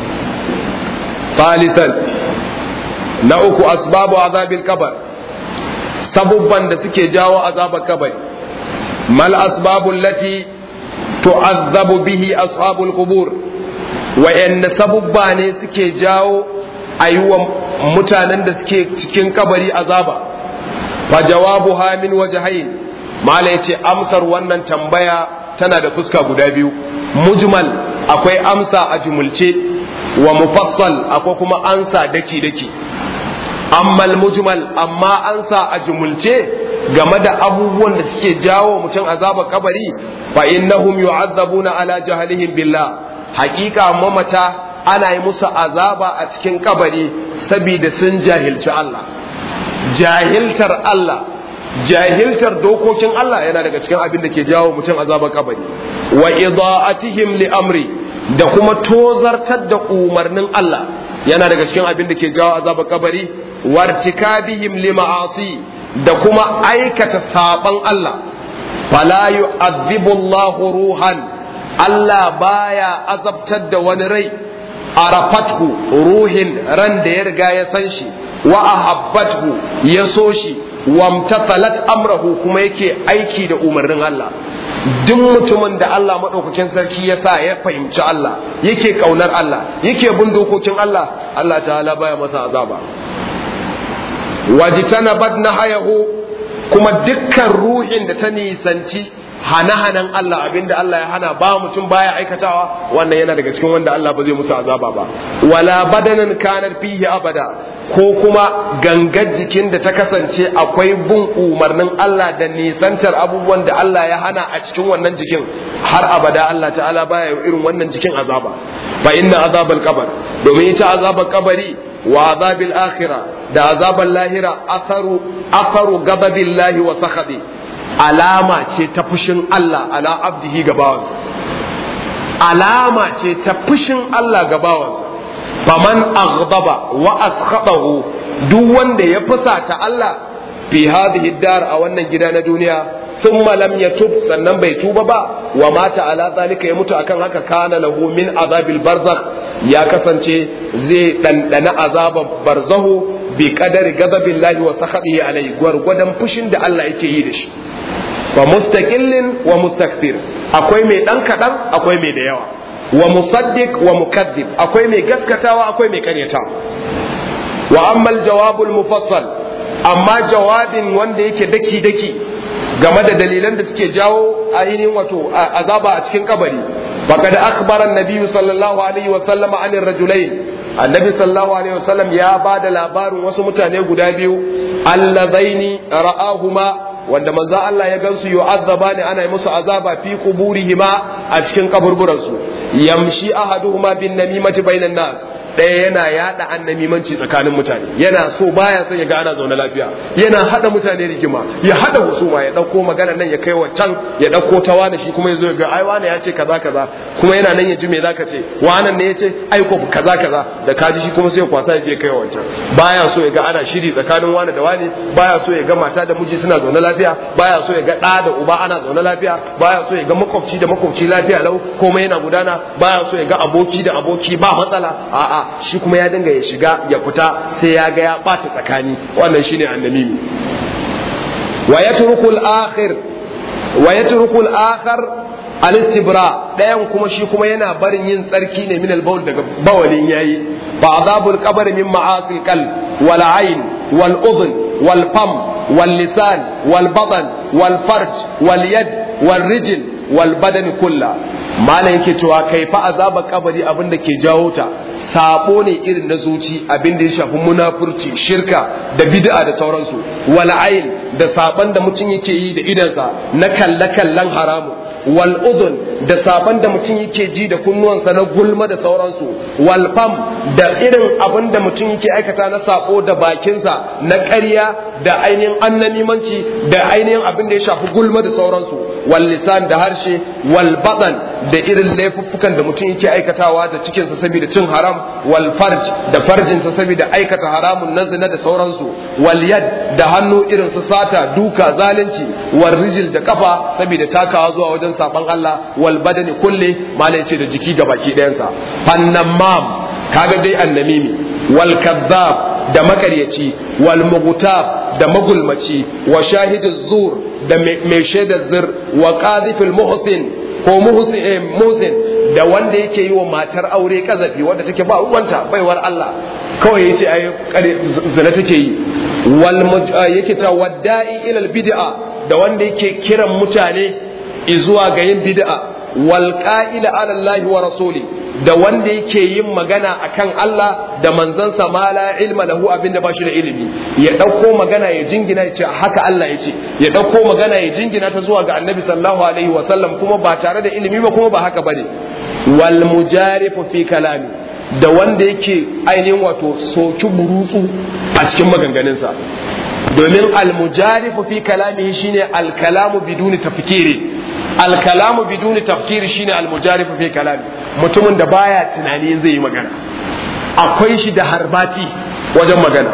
ثالثا na uku asbabu azabil kabar sabubban da suke jawo azabar kabari mal asbabu allati tu'azzabu bihi ashabul qubur wayanne sabubba ne suke jawo ayuwa mutanen da suke cikin kabari azaba fa jawabuha min wajhayn mala yace amsar wannan tambaya tana da fuska guda biyu mujmal akwai amsa a jumulce wa mufassal akwai kuma ansa daki daki ammal mujmal amma ansa a jumulce game da abubuwan da suke jawo mutum azabar kabari fa innahum yu'azzabuna ala jahlihim billah hakika mamata ana yi musu azaba a cikin kabari saboda sun jahilci Allah jahiltar Allah jahiltar dokokin Allah yana daga cikin abin da ke jawo mutum azabar kabari wa ida'atihim li amri da kuma tozartar da umarnin Allah yana daga cikin abin da ke jawo azabar kabari wartikabihim li ma'asi da kuma aikata saban Allah fala yu'adhibu Allah ruhan Allah baya azabtar da wani rai arafathu ruhin ran da ya riga ya san shi wa ahabbathu ya so shi wamtathalat amrahu kuma yake aiki da umarnin Allah duk mutumin da Allah maɗaukakin sarki ya sa ya fahimci Allah yake ƙaunar Allah yake bin dokokin Allah Allah ta'ala baya masa azaba wajitana bad na hayahu kuma dukkan ruhin da ta nisanci hana-hanan Allah abinda Allah ya hana ba mutum baya aikatawa wannan yana daga cikin wanda Allah ba zai musu azaba ba wala badanan kanar fihi abada ko kuma gangar jikin da ta kasance akwai bin umarnin Allah da nisantar abubuwan da Allah ya hana a cikin wannan jikin har abada Allah ta'ala baya irin wannan jikin azaba fa inna azabal qabr domin ita azabal kabari wa azabil akhirah da azabal lahira atharu atharu ghadabillahi wa sakhadi alama ce ta fushin Allah ala abdihi ga bawansa alama ce ta fushin Allah ga bawansa faman aghdaba wa askhadahu duk wanda ya fusata Allah fi hadhihi dar a wannan gida na duniya thumma lam yatub sannan bai tuba ba wa mata ala zalika ya mutu akan haka kana lahu min azabil barzakh ya kasance zai dandana azaban barzahu bi qadari ghadabillahi wa sakhadihi alai gwargwadon fushin da Allah yake yi da shi wa mustaqillin wa mustakthir akwai mai dan kadan akwai mai da yawa wa musaddiq wa mukaddib akwai mai gaskatawa akwai mai karyatawa wa amma aljawabul mufassal amma jawabin wanda yake daki daki game da dalilan da suke jawo ainihin wato azaba a cikin kabari faqad akhbara an-nabiy sallallahu alaihi wa sallam anir rajulain annabi sallallahu alaihi wa sallam ya bada labarin wasu mutane guda biyu allazaini ra'ahuma wanda manzo Allah ya gansu yu'azzaba ne ana yi musu azaba fi quburihima a cikin kaburburansu yamshi ahaduhuma bin namimati bainan nas ɗaya yana yada annamimanci tsakanin mutane yana so baya son ya ga ana zaune lafiya yana hada mutane rigima ya hada husuma ya dauko magana nan ya kai wancan ya dauko ta wani shi kuma yazo ya ga ai wani ya ce kaza kaza kuma yana nan ya ji me zaka ce wannan ne ya ce ai ko kaza kaza da kaji shi kuma sai ya kwasa ya je kai wancan baya so ya ga ana shiri tsakanin wani da wani baya so ya ga mata da miji suna zaune lafiya baya so ya ga ɗa da uba ana zaune lafiya baya so ya ga makwabci da makwabci lafiya lau komai yana gudana baya so ya ga aboki da aboki ba matsala a'a shi kuma ya dinga ya shiga ya fita sai ya ga ya ɓata tsakani wannan shine annamimi wa yatruku al-akhir wa yatruku al-akhar al-istibra dayan kuma shi kuma yana barin yin tsarki ne min al-bawl daga bawalin yayi fa azabul qabr min ma'asil qalb wal ayn wal udhn wal fam wal lisan wal badan wal farj wal yad wal rijl wal badan kullah malam yake cewa kai fa azaba kabari abin da ke jawo ta sabo ne irin na zuci abin da ya shafi munafurci shirka da bid'a da sauransu wal ayn da saban da mutum yake yi da idansa na kalle kallan haramu wal udhun da saban da mutum yake ji da kunnuwansa na gulma da sauransu wal fam da irin abin da mutum yake aikata na sabo da bakinsa na ƙarya da ainihin annamimanci da ainihin abin da ya shafi gulma da sauransu wal lisan da harshe wal badan da irin laifuffukan da mutum yake aikatawa da cikinsa saboda cin haram wal farj da farjinsa saboda aikata haramun na zina da sauransu wal yad da hannu irin su sata duka zalunci wal rijil da kafa saboda takawa zuwa wajen saban Allah wal badani kulle malai ce da jiki ga baki ɗayansa fannamam kaga dai annamimi wal kazzab da makaryaci wal mughtab da magulmaci wa shahidu zur da mai shaidar zir wa qadhifil muhsin ko muhsin da wanda yake yi wa matar aure kazafi wanda take ba uwanta baiwar Allah kawai yace ai zina take yi wal yake ta wadda'i ila bid'a da wanda yake kiran mutane zuwa ga yin bid'a wal qa'ila ala Allah wa rasuli da wanda yake yin magana akan Allah da manzansa ma la ilma lahu abinda ba shi da ilimi ya dauko magana ya jingina ya ce haka Allah ya ce ya dauko magana ya jingina ta zuwa ga Annabi sallallahu alaihi wa sallam kuma ba tare da ilimi ba kuma ba haka bane wal mujarifu fi kalami da wanda yake ainihin wato soki burutsu a cikin maganganunsa domin al mujarifu fi kalamihi shine al kalamu biduni tafkiri al kalamu biduni tafkiri shine al mujarifu fi kalami mutumin da baya tunani zai yi magana akwai shi da harbati wajen magana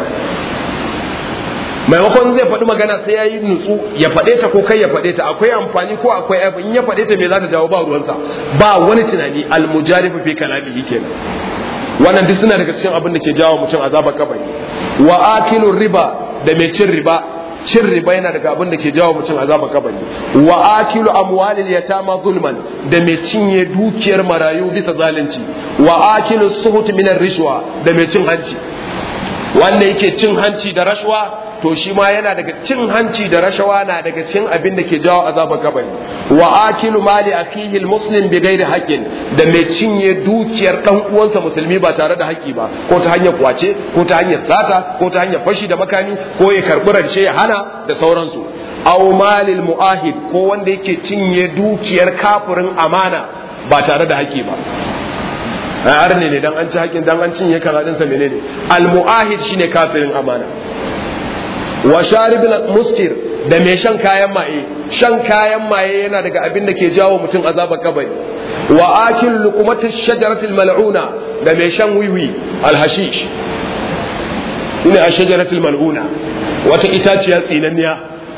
maimakon zai faɗi magana sai ya yi nutsu ya faɗe ta ko kai ya faɗe ta akwai amfani ko akwai abu in ya faɗe ta me za ta jawo ba ruwansa ba wani tunani almujarifu fi kalamihi kenan wannan duk suna daga cikin abin da ke jawo mutum azabar kabari wa akilu riba da mai cin riba cin riba yana daga abin da ke jawo mutum azabar kabari wa akilu amwalil yatama zulman da mai cinye dukiyar marayu bisa zalunci wa akilu suhut minar rishwa da mai cin hanci wanda yake cin hanci da rashwa to shi ma yana daga cin hanci da rashawa na daga cin abin da ke jawo azabar kabari wa akilu mali akihi almuslim bi ghairi haqqin da mai cinye dukiyar dan uwansa musulmi ba tare da haƙƙi ba ko ta hanyar kwace ko ta hanyar sata ko ta hanyar fashi da makami ko ya karbi rance ya hana da sauransu aw malil muahid ko wanda yake cinye dukiyar kafirin amana ba tare da haƙƙi ba a arne ne dan an ci haƙƙin dan an cinye kaza din sa menene al muahid shine kafirin amana wa sharibil muskir da mai shan kayan maye shan kayan maye yana daga abin da ke jawo mutum azabar kabari wa akil luqmati shajaratil mal'una da mai shan wiwi al hashish shine ashjaratul mal'una wata itaciya tsinanniya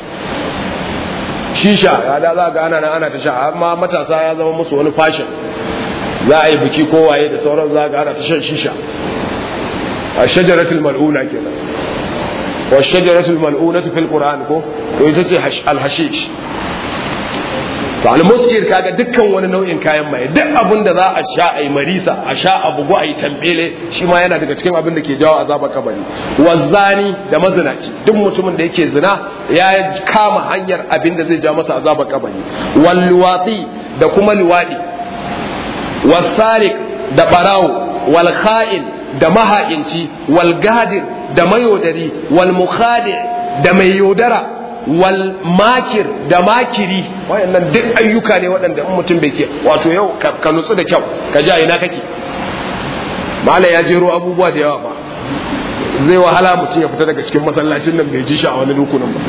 shisha ya da za ga ana nan ana ta sha amma matasa ya zama musu wani fashion za a yi biki kowaye da sauran za ga ana ta shan shisha a shajaratul mal'una kenan wa shajaratul mal'unatu fil qur'an ko to ita ce al hashish to al muskir kaga dukkan wani nau'in kayan maye duk abin da za a sha ai marisa a sha a bugu ai tambele shi ma yana daga cikin abin da ke jawo azabar kabari wazani da mazinaci duk mutumin da yake zina ya kama hanyar abin da zai ja masa azabar kabari wal luwati da kuma luwadi wasariq da barawo wal kha'in da maha'inci wal gadir da mayaudari wal mukhadi da mai yaudara wal makir da makiri wayannan duk ayyuka ne waɗanda in mutum bai ke wato yau ka nutsu da kyau ka ji a ina kake mala ya jero abubuwa da yawa ba zai wahala mutum ya fita daga cikin masallacin nan bai ji shi a wani rukunin ba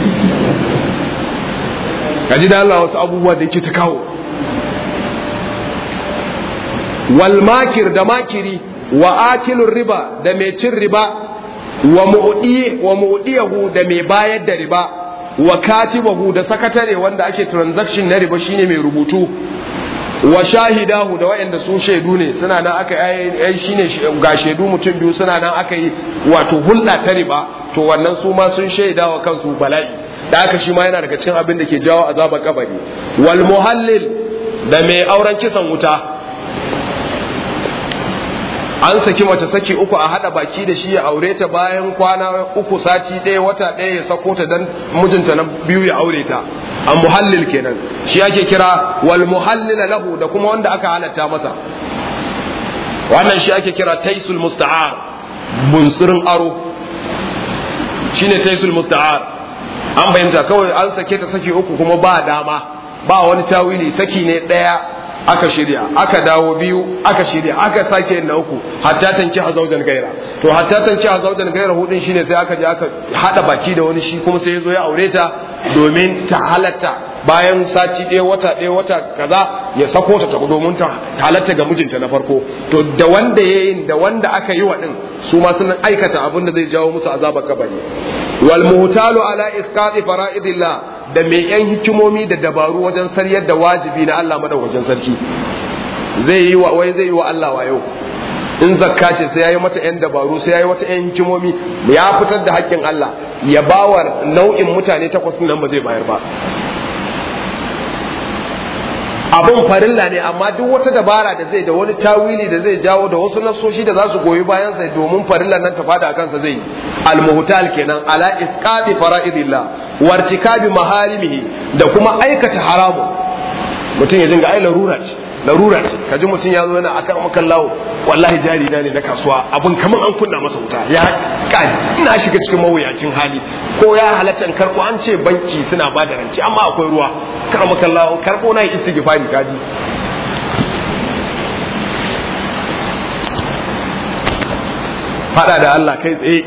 ka ji da Allah wasu abubuwa da yake ta kawo wal makir da makiri wa akilur riba da mai cin riba wa mu'di wa mu'diyahu da mai bayar da riba wa katibahu da sakatare wanda ake transaction na riba shine mai rubutu wa shahidahu da waɗanda su shaidu ne suna nan aka yi shine ga shaidu mutum biyu suna nan aka yi wato hulɗa ta riba to wannan su ma sun shaida wa kansu bala'i da aka shi ma yana daga cikin abin da ke jawo azabar kabari wal muhallil da mai auren kisan wuta an saki mace saki uku a hada baki da shi ya aure ta bayan kwana uku sati ɗaya wata ɗaya ya sako ta dan mijinta na biyu ya aure ta a muhallil kenan shi ake kira wal muhallil lahu da kuma wanda aka halatta masa wannan shi ake kira taisul musta'ar bunsurin aro shine taisul musta'ar an bayyanta kawai an sake ta saki uku kuma ba dama ba wani tawili saki ne ɗaya aka shirya aka dawo biyu aka shirya aka sake yin na uku hatta tanki a zaujan gaira to hatta tanki a zaujan gaira hudun shine sai aka je aka hada baki da wani shi kuma sai ya zo ya aure ta domin ta halatta bayan sati ɗaya wata ɗaya wata kaza ya sako ta ta domin ta halatta ga mijinta na farko to da wanda ya yi da wanda aka yi wa din su ma sun aikata abin da zai jawo musu azabar kabari wal muhtalu ala isqati fara'idillah da mai yan hikimomi da dabaru wajen saryar da wajibi na Allah madaukakin sarki zai yi wa wai zai yi wa Allah wayo in zakka ce sai yayi mata yan dabaru sai yayi wata yan hikimomi ya fitar da haƙƙin Allah ya bawa nau'in mutane takwas nan ba zai bayar ba abun farilla ne amma duk wata dabara da zai da wani tawili da zai jawo da wasu nasoshi da za su goyi bayan sa domin farillan nan ta fada kansa zai al-muhtal kenan ala isqati fara'idillah wartikabi maharimihi da kuma aikata haramu mutum ya dinga ai larura ce larura ce kaji mutum ya zo yana akan makan lawo wallahi jari na ne na kasuwa abin kamar an kunna masa wuta ya kai ina shiga cikin mawuyacin hali ko ya halatta karko an ce banki suna ba da rance amma akwai ruwa kar makan lawo karko na yi istighfari kaji fada da Allah kai tsaye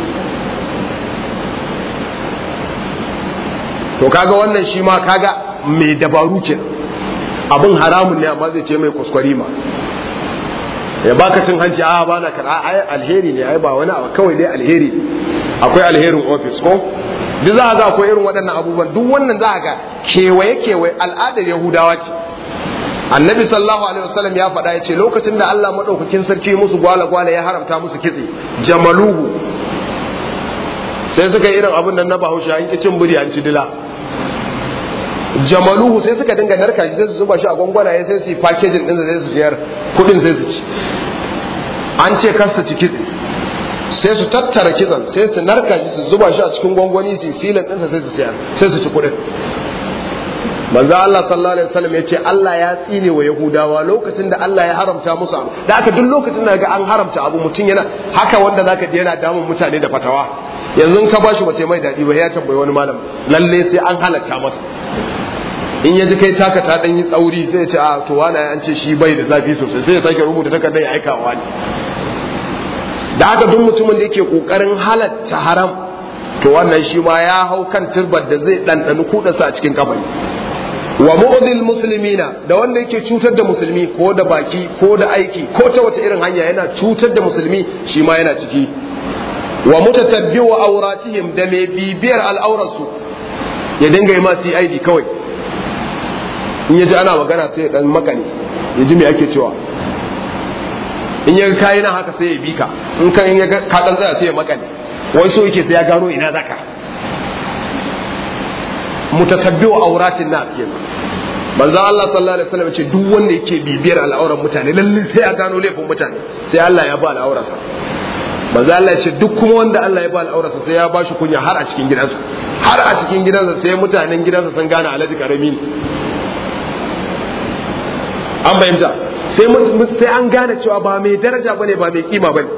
to kaga wannan shi ma kaga mai dabaru kenan abin haramun ne amma zai ce mai kuskure ma ya baka cin hanci a ba na kada ai alheri ne ai ba wani abu kawai dai alheri akwai alherin office ko duk za ga akwai irin waɗannan abubuwan duk wannan za ga kewaye kewaye al'adar yahudawa ce annabi sallallahu alaihi wasallam ya faɗa ya ce lokacin da Allah madaukakin sarki musu gwala gwala ya haramta musu kitse jamaluhu sai suka irin abin nan na bahaushe an ki cin buri an ci dila jamaluhu sai suka dinga narka shi sai su zuba shi a gwangwanaye sai su yi packaging din sai su siyar kudin sai su ci an ce kar su ci kitse sai su tattara kitsan sai su narka shi su zuba shi a cikin gwangwani su silin ɗinsa sai su sayar sai su ci kuɗin manzo Allah sallallahu alaihi wasallam ya ce Allah ya tsine wa Yahudawa lokacin da Allah ya haramta musu abu da aka duk lokacin da ga an haramta abu mutum yana haka wanda zaka je yana damun mutane da fatawa yanzu ka bashi bace mai dadi ba ya tambayi wani malam lalle sai an halatta masa in ya ji kai taka ta dan yi tsauri sai ya ce a to wani an ce shi bai da zafi sosai sai ya sake rubuta takardar ya aika wa ne da haka duk mutumin da yake kokarin halatta haram to wannan shi ma ya hau kan turbar da zai ɗanɗani kuɗarsa a cikin kafai wa mu'dil muslimina da wanda yake cutar da musulmi ko da baki ko da aiki ko ta wata irin hanya yana cutar da musulmi shi ma yana ciki wa mutatabbi wa auratihim da mai bibiyar al'aurarsu ya dinga yi ma CID kawai in ya ji ana magana sai ya dan makane ya ji me ake cewa in ya kayi nan haka sai ya bi ka in ka in ya ka dan tsaya sai ya makane wai so yake sai ya gano ina zaka mutatabbi'u auratin nas kenan manzo Allah sallallahu alaihi wasallam ce duk wanda yake bibiyar al'auran mutane lalle sai ya gano laifin mutane sai Allah ya ba al'aurarsa manzo Allah ya ce duk kuma wanda Allah ya ba al'aurarsa sai ya ba shi kunya har a cikin gidansa har a cikin gidansa sai mutanen gidansa sun gane alaji karami ne an bayyana sai sai an gane cewa ba mai daraja bane ba mai kima bane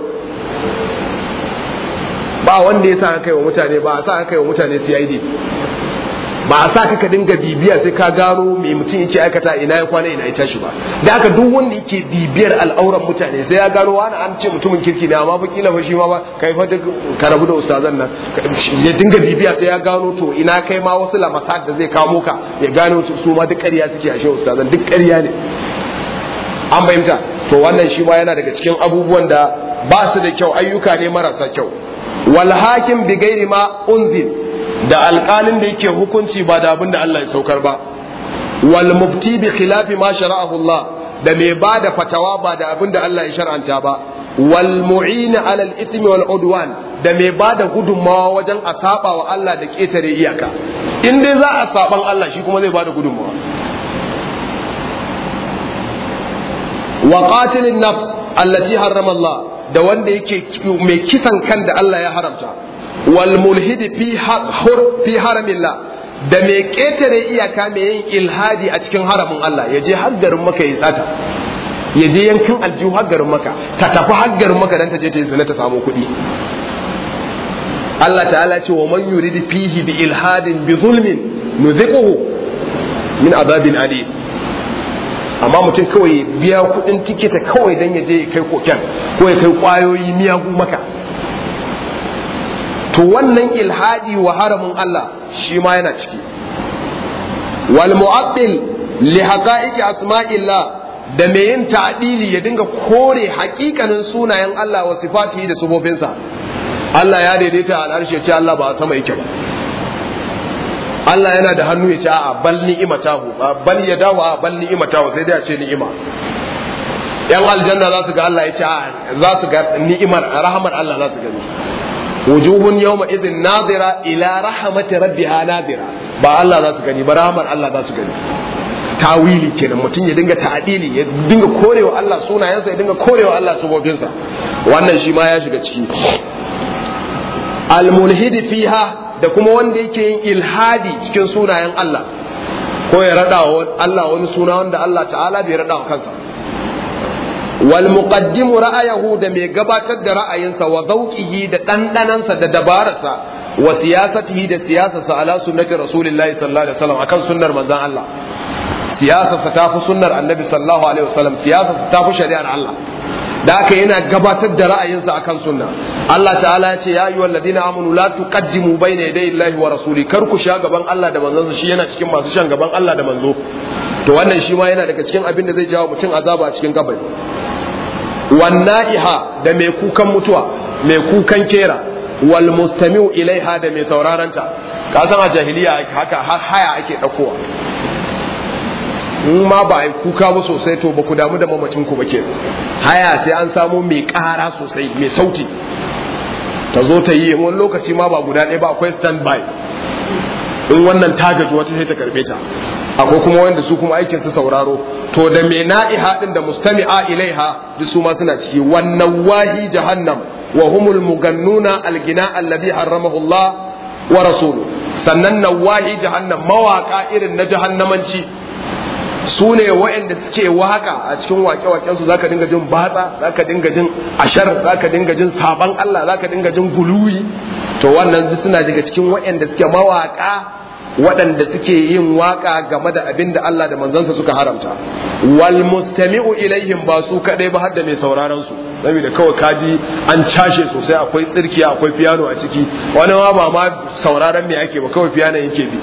ba wanda ya sa kai wa mutane ba a sa kai wa mutane CID ba a sa ka dinga bibiya sai ka gano me mutum yake aikata ina ya kwana ina ya tashi ba da haka duk wanda yake bibiyar al'auran mutane sai ya gano wani an ce mutumin kirki ne amma fa kila fa shi ma ba kai fa ka rabu da ustazan nan ya dinga bibiya sai ya gano to ina kai ma wasu lamasat da zai kamo ka ya gano su ma duk ƙarya suke ashe ustazan duk ƙarya ne an fahimta to wannan shi ma yana daga cikin abubuwan da ba su da kyau ayyuka ne marasa kyau wal hakim bi gairi ma unzil da alƙalin da yake hukunci ba da abin da Allah ya saukar ba wal mufti bi khilafi ma shara'ahu Allah da mai ba da fatawa ba da abin da Allah ya shar'anta ba wal mu'in ala al ithmi wal udwan da mai ba da gudunmawa wajen a saba wa Allah da ketare iyaka in dai za a saban Allah shi kuma zai ba da gudunmawa wa qatilin nafs allati harrama Allah da wanda yake mai kisan kan da Allah ya haramta wal mulhidi fi fi haramillah da mai ketare iyaka mai yin ilhadi a cikin haramin Allah ya je har garin maka ya tsata ya je yankin aljihu har garin maka ta tafi har garin maka dan ta je ta yi zina ta samu kuɗi Allah ta'ala ce wa man yurid fihi bi ilhadin bi zulmin nuziquhu min azabin alim amma mutum kawai biya kuɗin tikita kawai dan ya je ya kai koken ko ya kai kwayoyi miyagu maka to wannan ilhadi wa haramin Allah shi ma yana ciki wal mu'addil li haqa'iqi asma'illah da mai yin ta'dili ya dinga kore haƙiƙanin sunayen Allah wa sifatihi da sufofinsa Allah ya daidaita al'arshi ya ce Allah ba a sama yake ba Allah yana da hannu ya ce a bal ni'imatahu bal yadahu a bal ni'imatahu sai dai a ce ni'ima yan aljanna za su ga Allah ya ce za su ga ni'imar rahmar Allah za su gani wujuhun yawma idhin nadira ila rahmati rabbiha nadira ba Allah za su gani ba rahmar Allah za su gani tawili kenan mutum ya dinga ta'dili ya dinga korewa Allah sunayensa ya dinga korewa Allah subobinsa wannan shi ma ya shiga ciki almulhidi fiha da kuma wanda yake yin ilhadi cikin sunayen Allah ko ya rada wa Allah wani suna wanda Allah ta'ala bai rada wa kansa wal muqaddimu ra'ayahu da mai gabatar da ra'ayinsa wa zawqihi da dandanansa da dabararsa wa siyasatihi da siyasarsa ala sunnati rasulillahi sallallahu alaihi wasallam akan sunnar manzon Allah siyasarsa ta fi sunnar annabi sallallahu alaihi wasallam siyasarsa ta fi shari'ar Allah da haka yana gabatar da ra'ayinsa akan sunna Allah ta'ala ya ce ya ayyuhal ladina amanu la tuqaddimu bayna yaday Allahi wa rasuli kar ku sha gaban Allah da manzonsa shi yana cikin masu shan gaban Allah da manzo to wannan shi ma yana daga cikin abin da zai jawo mutum azaba a cikin kabari wanna'iha da mai kukan mutuwa mai kukan kera wal mustami'u ilaiha da mai sauraranta ka san a jahiliya haka har haya ake dakowa in ma ba a yi kuka ba sosai to ba ku damu da mamacin ku ba ke haya sai an samu mai ƙara sosai mai sauti ta zo ta yi wani lokaci ma ba guda ɗaya ba akwai stand by in wannan ta gaji wata sai ta karbe ta akwai kuma wanda su kuma aikin su sauraro to da mai na'iha din da mustami'a ilaiha duk su ma suna ciki wannan wahi jahannam wa humul mugannuna algina alladhi harramahu Allah wa rasuluhu sannan nawahi jahannam mawaka irin na jahannamanci su ne waɗanda suke waka a cikin wake-waken su zaka dinga jin batsa zaka dinga jin ashar zaka dinga jin saban Allah zaka dinga jin guluwi to wannan suna daga cikin waɗanda suke mawaka waɗanda suke yin waka game da abin da Allah da manzansa suka haramta wal mustami'u ilaihim ba su kadai ba har da mai sauraron su saboda kawai kaji an cashe sosai akwai tsirkiya akwai piano a ciki wani ma ba ma sauraron me ake ba kawai piano yake bi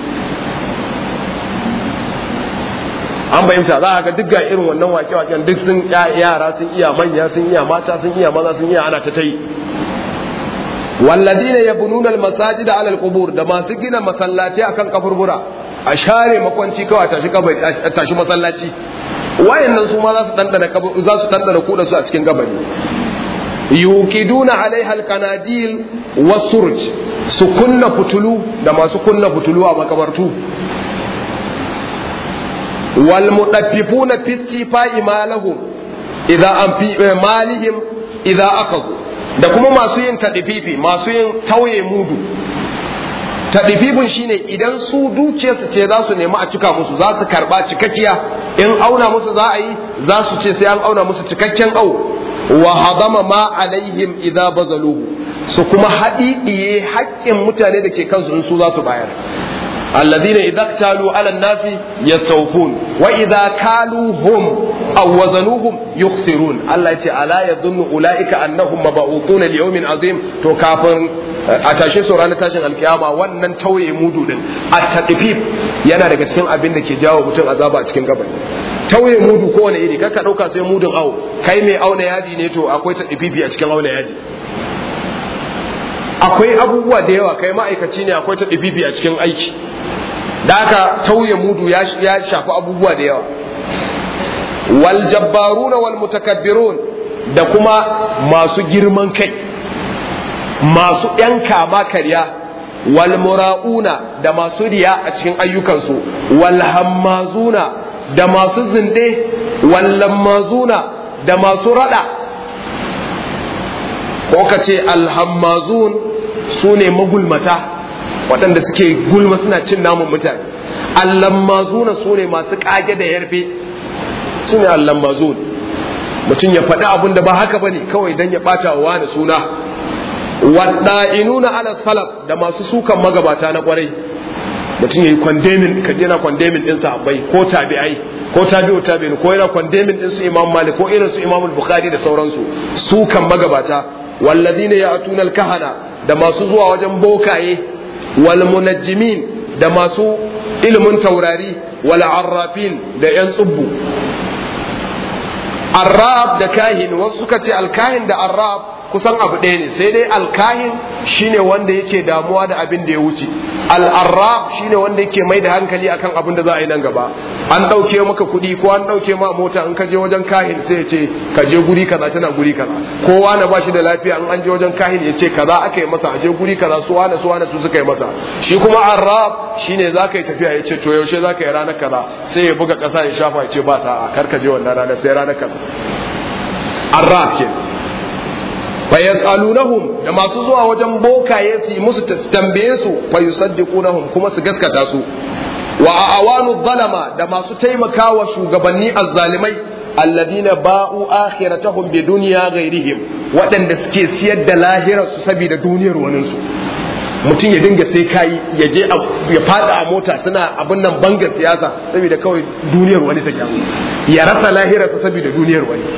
an bayyanta za a ga duk ga irin wannan wake-waken duk sun yara sun iya manya sun iya mata sun iya maza sun iya ana ta tai walladina yabnuna almasajida ala alqubur da masu gina masallaci akan kaburbura a share makwanci kawai a tashi kabari a tashi masallaci wayannan su ma za su dandana za su dandana kuda su a cikin kabari yuqiduna alaiha alqanadil wasurj su kunna fitulu da masu kunna fitulu a makabartu wal mudaffifuna fi istifai malahum idza an fi malihim idza akhadhu da kuma masu yin tadififi masu yin tauye mudu tadififin shine idan su dukiyarsu ce za su nemi a cika musu za su karba cikakkiya in auna musu za a yi za su ce sai an auna musu cikakken au wa hadama ma alaihim idza bazaluhu su kuma haɗiɗiye haƙƙin mutane da ke kansu in su za su bayar الذين إذا اكتالوا على الناس يستوفون وإذا كالوهم أو وزنوهم يخسرون الله يتي ألا يظن أولئك أنهم مبعوثون ليوم عظيم تو كافر a tashe su ranar tashin alkiyama wannan tauye mudu din a taɗifif yana daga cikin abin da ke jawo mutum azaba a cikin gabani tauye mudu kowane iri kaka ɗauka sai mudun awo kai mai auna yaji ne to akwai taɗififi a cikin auna yaji akwai abubuwa da yawa kai ma'aikaci ne akwai taɗififi a cikin aiki da aka tauye mudu ya shafi abubuwa da yawa wal jabbaruna wal mutakabbirun da kuma masu girman kai masu ‘yan kama karya wal mura'una da masu riya a cikin ayyukansu wal hammazuna da masu zinde wal lammazuna da masu rada ko ka ce alhammazun su ne magulmata waɗanda suke gulma suna cin namun mutane allammazuna su ne masu ƙage da yarfe su ne allammazun mutum ya faɗi abin da ba haka ba ne kawai don ya ɓata wa wani suna wadda'inuna ala salaf da masu sukan magabata na kwarai mutum ya yi kwandemin ka je na kwandemin ɗin sahabbai ko tabi'ai ko tabi'u tabi'in ko yana kwandemin ɗin su imam malik ko irin su imam bukhari da sauransu sukan magabata walladina ya'tuna al-kahana da masu zuwa wajen bokaye wal munajjimin da masu ilimin taurari wal arrafin da yan tsubbu arraf da kahin wasu suka ce alkahin da arraf kusan abu ɗaya ne sai dai alkahin shine wanda yake damuwa da abin da ya wuce al'arraf shine wanda yake mai da hankali akan abin da za a yi nan gaba an ɗauke maka kuɗi ko an ɗauke ma mota in ka je wajen kahin sai ya ce ka je guri kaza tana guri kaza kowa na ba shi da lafiya in an je wajen kahin ya ce kaza aka yi masa a je guri kaza su wane su wane su suka yi masa shi kuma arraf shine za ka yi tafiya ya ce to yaushe za ka yi ranar kaza sai ya buga ƙasa ya shafa ya ce ba sa'a kar ka je wannan ranar sai ranar kaza arraf kenan fa yas'alunahum da masu zuwa wajen bokaye su yi musu tambaye su fa yusaddiqunahum kuma su gaskata su wa awanu zalama da masu taimakawa shugabanni azzalimai alladina ba'u akhiratahum bi dunya ghairihim waɗanda suke siyar da lahirar su saboda duniyar wani su mutum ya dinga sai kayi ya je ya fada a mota suna abin nan bangar siyasa saboda kawai duniyar wani ta ya rasa lahirar sa saboda duniyar wani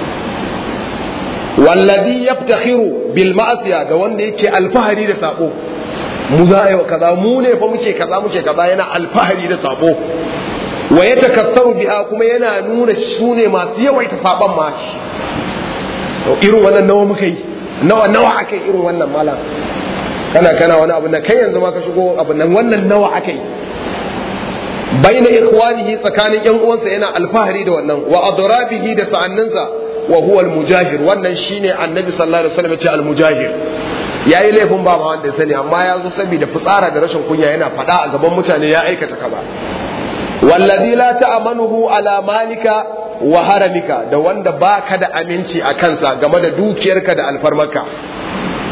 wallazi yaftakhiru bil ma'asiya da wanda yake alfahari da sabo mu za a yi kaza mu ne fa muke kaza muke kaza yana alfahari da sabo wa yatakassaru biha kuma yana nuna su ne masu yawaita saban ma irin wannan nawa muka yi nawa nawa aka yi irin wannan malam kana kana wani abu na kai yanzu ma ka shigo abu nan wannan nawa aka yi baina ikhwanihi tsakanin yan uwansa yana alfahari da wannan wa adrabihi da sa'anninsa wa huwa al-mujahir wannan shine annabi sallallahu alaihi wasallam ce al-mujahir yayi laifin ba ma wanda ya sani amma ya zo saboda fitsara da rashin kunya yana fada a gaban mutane ya aikata kaza wallazi la ta'manuhu ala malika wa haramika da wanda baka da aminci a kansa game da dukiyarka da alfarmarka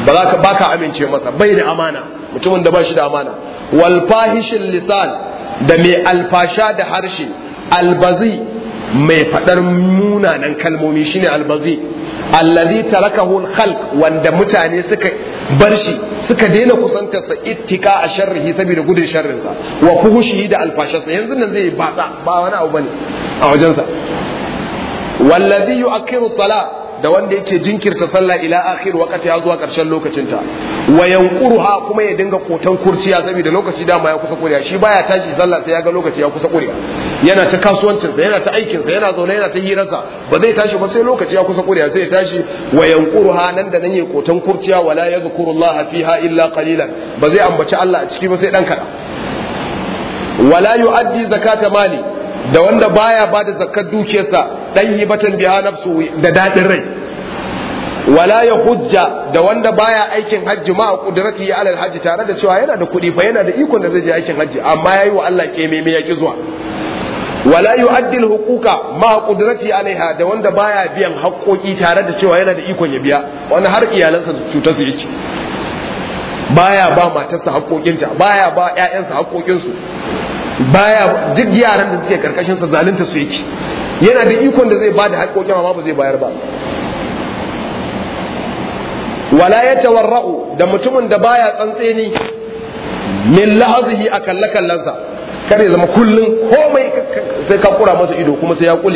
ba za ka baka amince masa bai da amana mutumin da ba shi da amana wal fahishin lisan da mai alfasha da harshe albazi mai fadar munanan kalmomi shine albazi allazi tarakahu khalq wanda mutane suka bar shi suka daina kusantarsa ittika a sharrihi saboda gudun sharrinsa wa fuhushihi da alfasharsa yanzu nan zai batsa ba wani abu bane a wajensa wallazi yu'akkiru salat da wanda yake jinkirta sallah ila akhir waqti ya zuwa karshen lokacinta wa yanquruha kuma ya dinga kotan kurciya saboda lokaci dama ya kusa kuriya shi baya tashi sallah sai ya ga lokaci ya kusa kuriya yana ta kasuwancinsa yana ta aikinsa yana zaune yana ta hirarsa ba zai tashi ba sai lokaci ya kusa kuriya sai ya tashi wa yanquruha nan da nan ya kotan kurciya wala yadhkurullaha fiha illa qalilan ba zai ambaci Allah a ciki ba sai dan kada wala yu'addi zakata mali da wanda baya ba da zakkar dukiyarsa dan yi batan biya nafsu da dadin rai wala ya hujja da wanda baya aikin hajji ma kudrati ya alal hajji tare da cewa yana da kuɗi fa yana da ikon da zai je aikin hajji amma yayi wa Allah keme me yaki zuwa wala yu'addi al-huquqa ma qudrati alaiha da wanda baya biyan haƙoƙi tare da cewa yana da ikon ya biya wani har iyalansa cutar su yake baya ba matarsa haƙoƙinta baya ba ƴaƴansa haƙoƙinsu baya duk yaran da suke karkashin sa zalunta su yake yana da ikon da zai bada haƙoƙin amma ba zai bayar ba wala ya tawarra'u da mutumin da baya tsantseni min lahazihi a kalle kallansa kare zama kullum komai sai ka kura masa ido kuma sai ya kule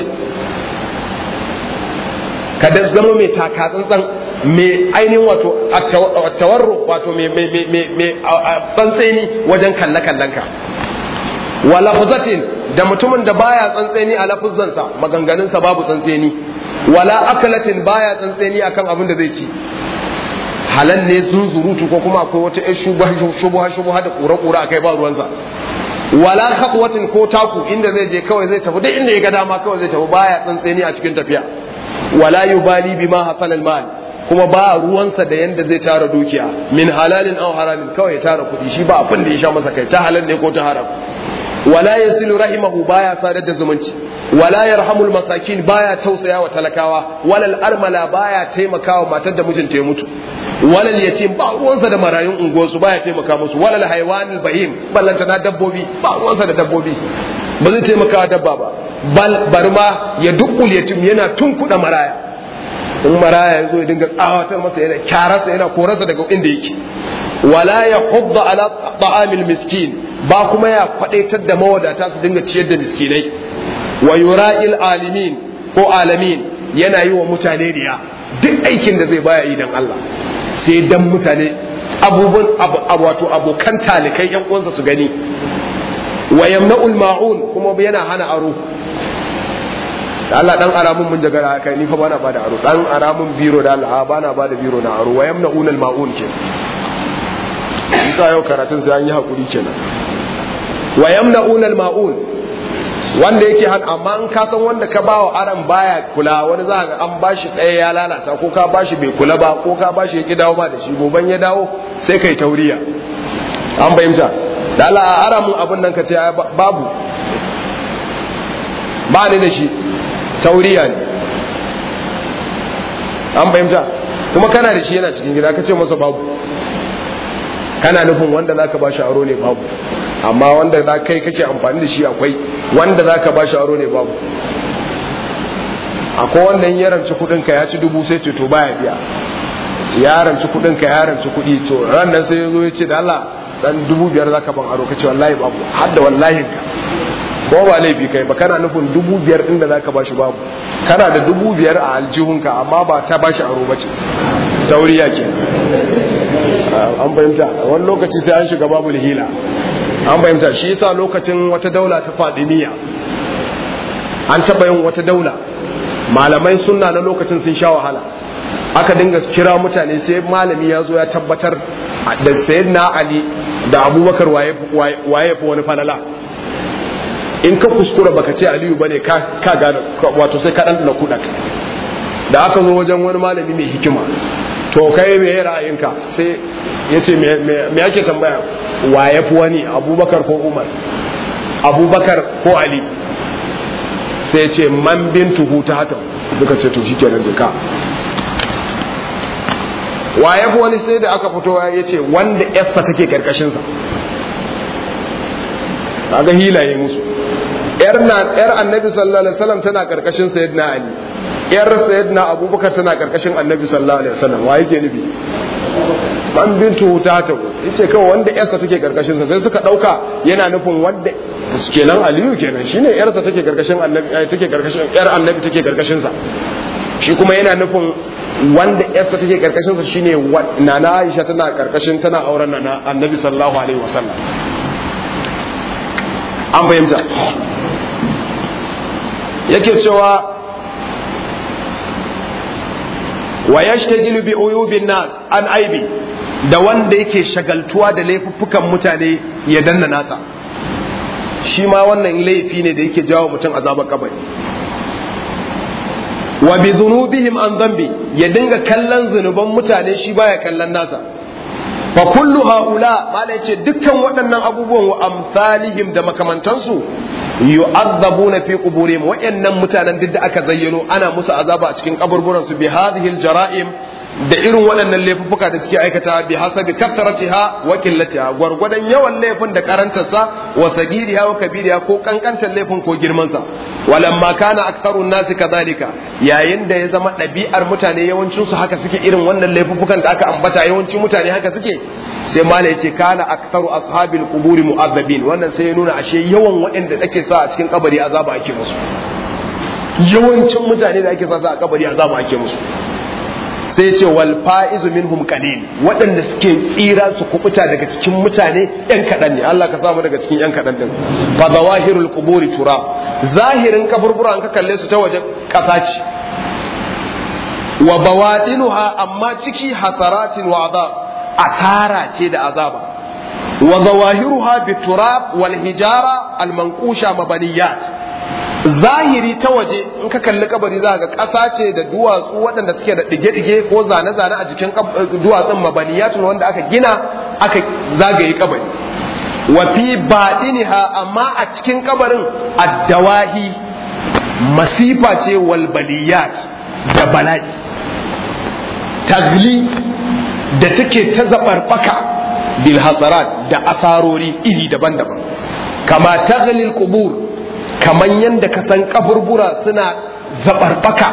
ka da zama mai taka tsantsan mai ainihin wato tawarru wato mai tsantseni wajen kalle kallanka wa lafzatin da mutumin da baya tsantseni a lafuzansa maganganunsa babu tsantseni wala akalatin baya tsantseni akan abin da zai ci halal ne zunzurutu ko kuma akwai wata ƴar shubuha shubuha da kura kura akai ba ruwansa wala khatwatin ko taku inda zai je kawai zai tafi duk inda ya ga dama kawai zai tafi baya tsantseni a cikin tafiya wala yubali bima hasal al mal kuma ba ruwansa da yanda zai tara dukiya min halalin aw haramin kawai ya tara kuɗi shi ba abin da ya sha masa kai ta halal ne ko ta haram wala yasilu rahimahu baya sadar da zumunci wala yarhamul masakin baya tausaya wa talakawa walal armala baya taimakawa matar da mijinta ya mutu walal yatim ba ruwansa da marayun unguwarsu baya taimaka musu walal haywanil bahim ballanta na dabbobi ba ruwansa da dabbobi ba zai taimaka dabba ba bal barma ya dukkul yatim yana tunkuda maraya in maraya ya zo ya dinga tsawatar masa yana kyararsa yana korarsa daga inda yake wala ya hudda ala ta'amil miskin ba kuma ya kwadaitar da mawadata su dinga ciyar da miskinai wa yura'il alimin ko alamin yana yi wa mutane riya duk aikin da zai baya yi dan Allah sai dan mutane abubuwan wato abokan talikai yan uwansa su gani wa yamna'ul ma'un kuma yana hana aro da Allah dan aramun mun jagara kai ni fa bana bada aro dan aramun biro da Allah bana bada biro na aro wa yamna'un al ma'un ke isa yau karatun sai an yi hakuri kenan wa yamna'un al ma'un wanda yake han amma in ka san wanda ka bawa aran baya kula wani za ga an bashi ɗaya ya lalata ko ka bashi bai kula ba ko ka bashi ya ki dawo ba da shi goban ya dawo sai kai tauriya an fahimta da Allah a ara mun abin nan ka ce babu ba ni da shi tauriya ne an fahimta kuma kana da shi yana cikin gida ka ce masa babu kana nufin wanda za ka ba shi aro ne babu amma wanda za kai kake amfani da shi akwai wanda za ka ba shi aro ne babu akwai wanda ya ranci kudinka ya ci dubu sai ce to baya biya ya ranci kudinka ya ranci kudi to ran nan sai ya zo ya ce da Allah dan dubu biyar za ka ban aro ka ce wallahi babu har da wallahin ka ko ba laifi kai ba kana nufin dubu biyar din da zaka bashi babu kana da dubu biyar a aljihunka amma ba ta bashi aro bace tauriya ke an fahimta wani lokaci sai an shiga babu hila an fahimta shi yasa lokacin wata daula ta fadimiya an taɓa yin wata daula malamai sunna na lokacin sun sha wahala aka dinga kira mutane sai malami ya zo ya tabbatar da sayyidina ali da abubakar waye fi wani falala in ka kuskura baka ce aliyu bane ka ka gane wato sai ka dan na kuɗa da aka zo wajen wani malami mai hikima to kai me ra'ayinka sai ya ce me ake tambaya wa ya fi wani abubakar ko umar abubakar ko ali sai ya ce man bintuhu ta hatan suka ce to shikenan jika wa ya fi wani sai da aka fito ya ce wanda yarsa take karkashinsa kaga hilaye musu yar na yar annabi sallallahu alaihi wasallam tana karkashin sayyidina ali yar sayyidina abubakar tana karkashin annabi sallallahu alaihi wasallam wa yake nufi man bintu ta ta yace kawai wanda yarsa take karkashin sa sai suka dauka yana nufin wanda kenan aliyu kenan shine yarsa take karkashin annabi take karkashin yar annabi take karkashin sa shi kuma yana nufin wanda yarsa take karkashin sa shine nana Aisha tana karkashin tana auren nana annabi sallallahu alaihi wasallam an fahimta yake cewa wa yashtagilu bi uyubin nas an aibi da wanda yake shagaltuwa da laifuffukan mutane ya danna nasa shi ma wannan laifi ne da yake jawo mutum azabar kabari wa bi zunubihim an zambi ya dinga kallon zunuban mutane shi baya kallon nasa fa kullu haula mala yace dukkan waɗannan abubuwan wa amsalihim da makamantansu yu'azzabuna fi quburihim wa'annan mutanen duk da aka zayyano ana musu azaba a cikin kaburburan su bi hadhihi al-jara'im da irin waɗannan laifuffuka da suke aikata bi hasabi kattaratiha wa qillatiha gwargwadon yawan laifin da karantarsa wa sagiriha wa kabiriha ko kankantar laifin ko girman sa walamma kana aktharu nasi kadhalika yayin da ya zama ɗabi'ar mutane yawancin su haka suke irin wannan laifuffukan da aka ambata yawancin mutane haka suke sai mala yace kana aktharu ashabil quburi mu'azzabin wannan sai ya nuna ashe yawan waɗanda ake sa a cikin kabari azaba ake musu yawancin mutane da ake sa a kabari azaba ake musu sai ce wal fa'izu minhum qalil waɗanda suke tsira su kubuta daga cikin mutane yan kaɗan ne Allah ka samu daga cikin yan kaɗan din fa zawahirul quburi tura zahirin kaburbura an ka kalle su ta waje ƙasa ce wa bawadinuha amma ciki hasaratin wa azab asara ce da azaba wa zawahiruha biturab wal hijara al manqusha mabaniyat zahiri ta waje in ka kalli kabari za ga ƙasa ce da duwatsu waɗanda suke da ɗige-ɗige ko zane-zane a jikin duwatsun mabaniyatun wanda aka gina aka zagaye kabari wa fi baɗiniha amma a cikin kabarin addawahi masifa ce wal baliyat da bala'i tagli da take ta zaɓarɓaka bil hasarat da asarori iri daban-daban kama taglil qubur kamar yadda ka san kaburbura suna zaɓarɓaka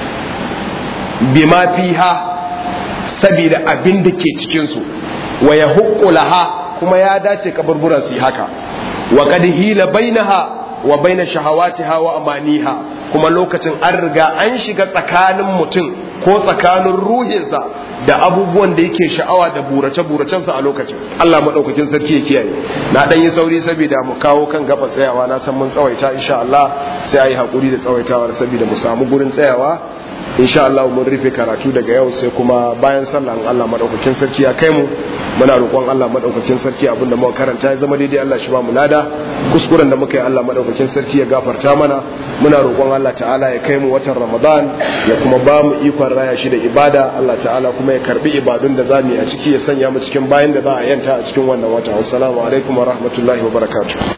bima fiha saboda abin da ke cikinsu wa ya laha kuma ya dace kaburbura su yi haka wa kad hila bainaha wa baina shahawatiha wa amaniha kuma lokacin an riga an shiga tsakanin mutum ko tsakanin ruhinsa da abubuwan da yake sha'awa da burace-buracensa a lokacin Allah maɗaukakin sarki ya kiyaye na ɗan yi sauri saboda mu kawo kan gaba tsayawa na san mun tsawaita insha Allah sai a yi haƙuri da tsawaitawar saboda mu samu gurin tsayawa insha Allah mun rufe karatu daga yau sai kuma bayan sallah Allah maɗaukakin sarki ya kai mu muna roƙon Allah maɗaukakin sarki abinda muka karanta ya zama daidai Allah shi ba mu lada kuskuren da muka yi Allah maɗaukakin sarki ya gafarta mana muna roƙon Allah ta'ala ya kai mu watan Ramadan ya kuma ba mu ikon raya shi da ibada Allah ta'ala kuma ya karbi ibadun da zamu yi a ciki ya sanya mu cikin bayan da za a yanta a cikin wannan wata assalamu alaikum wa rahmatullahi wa barakatuh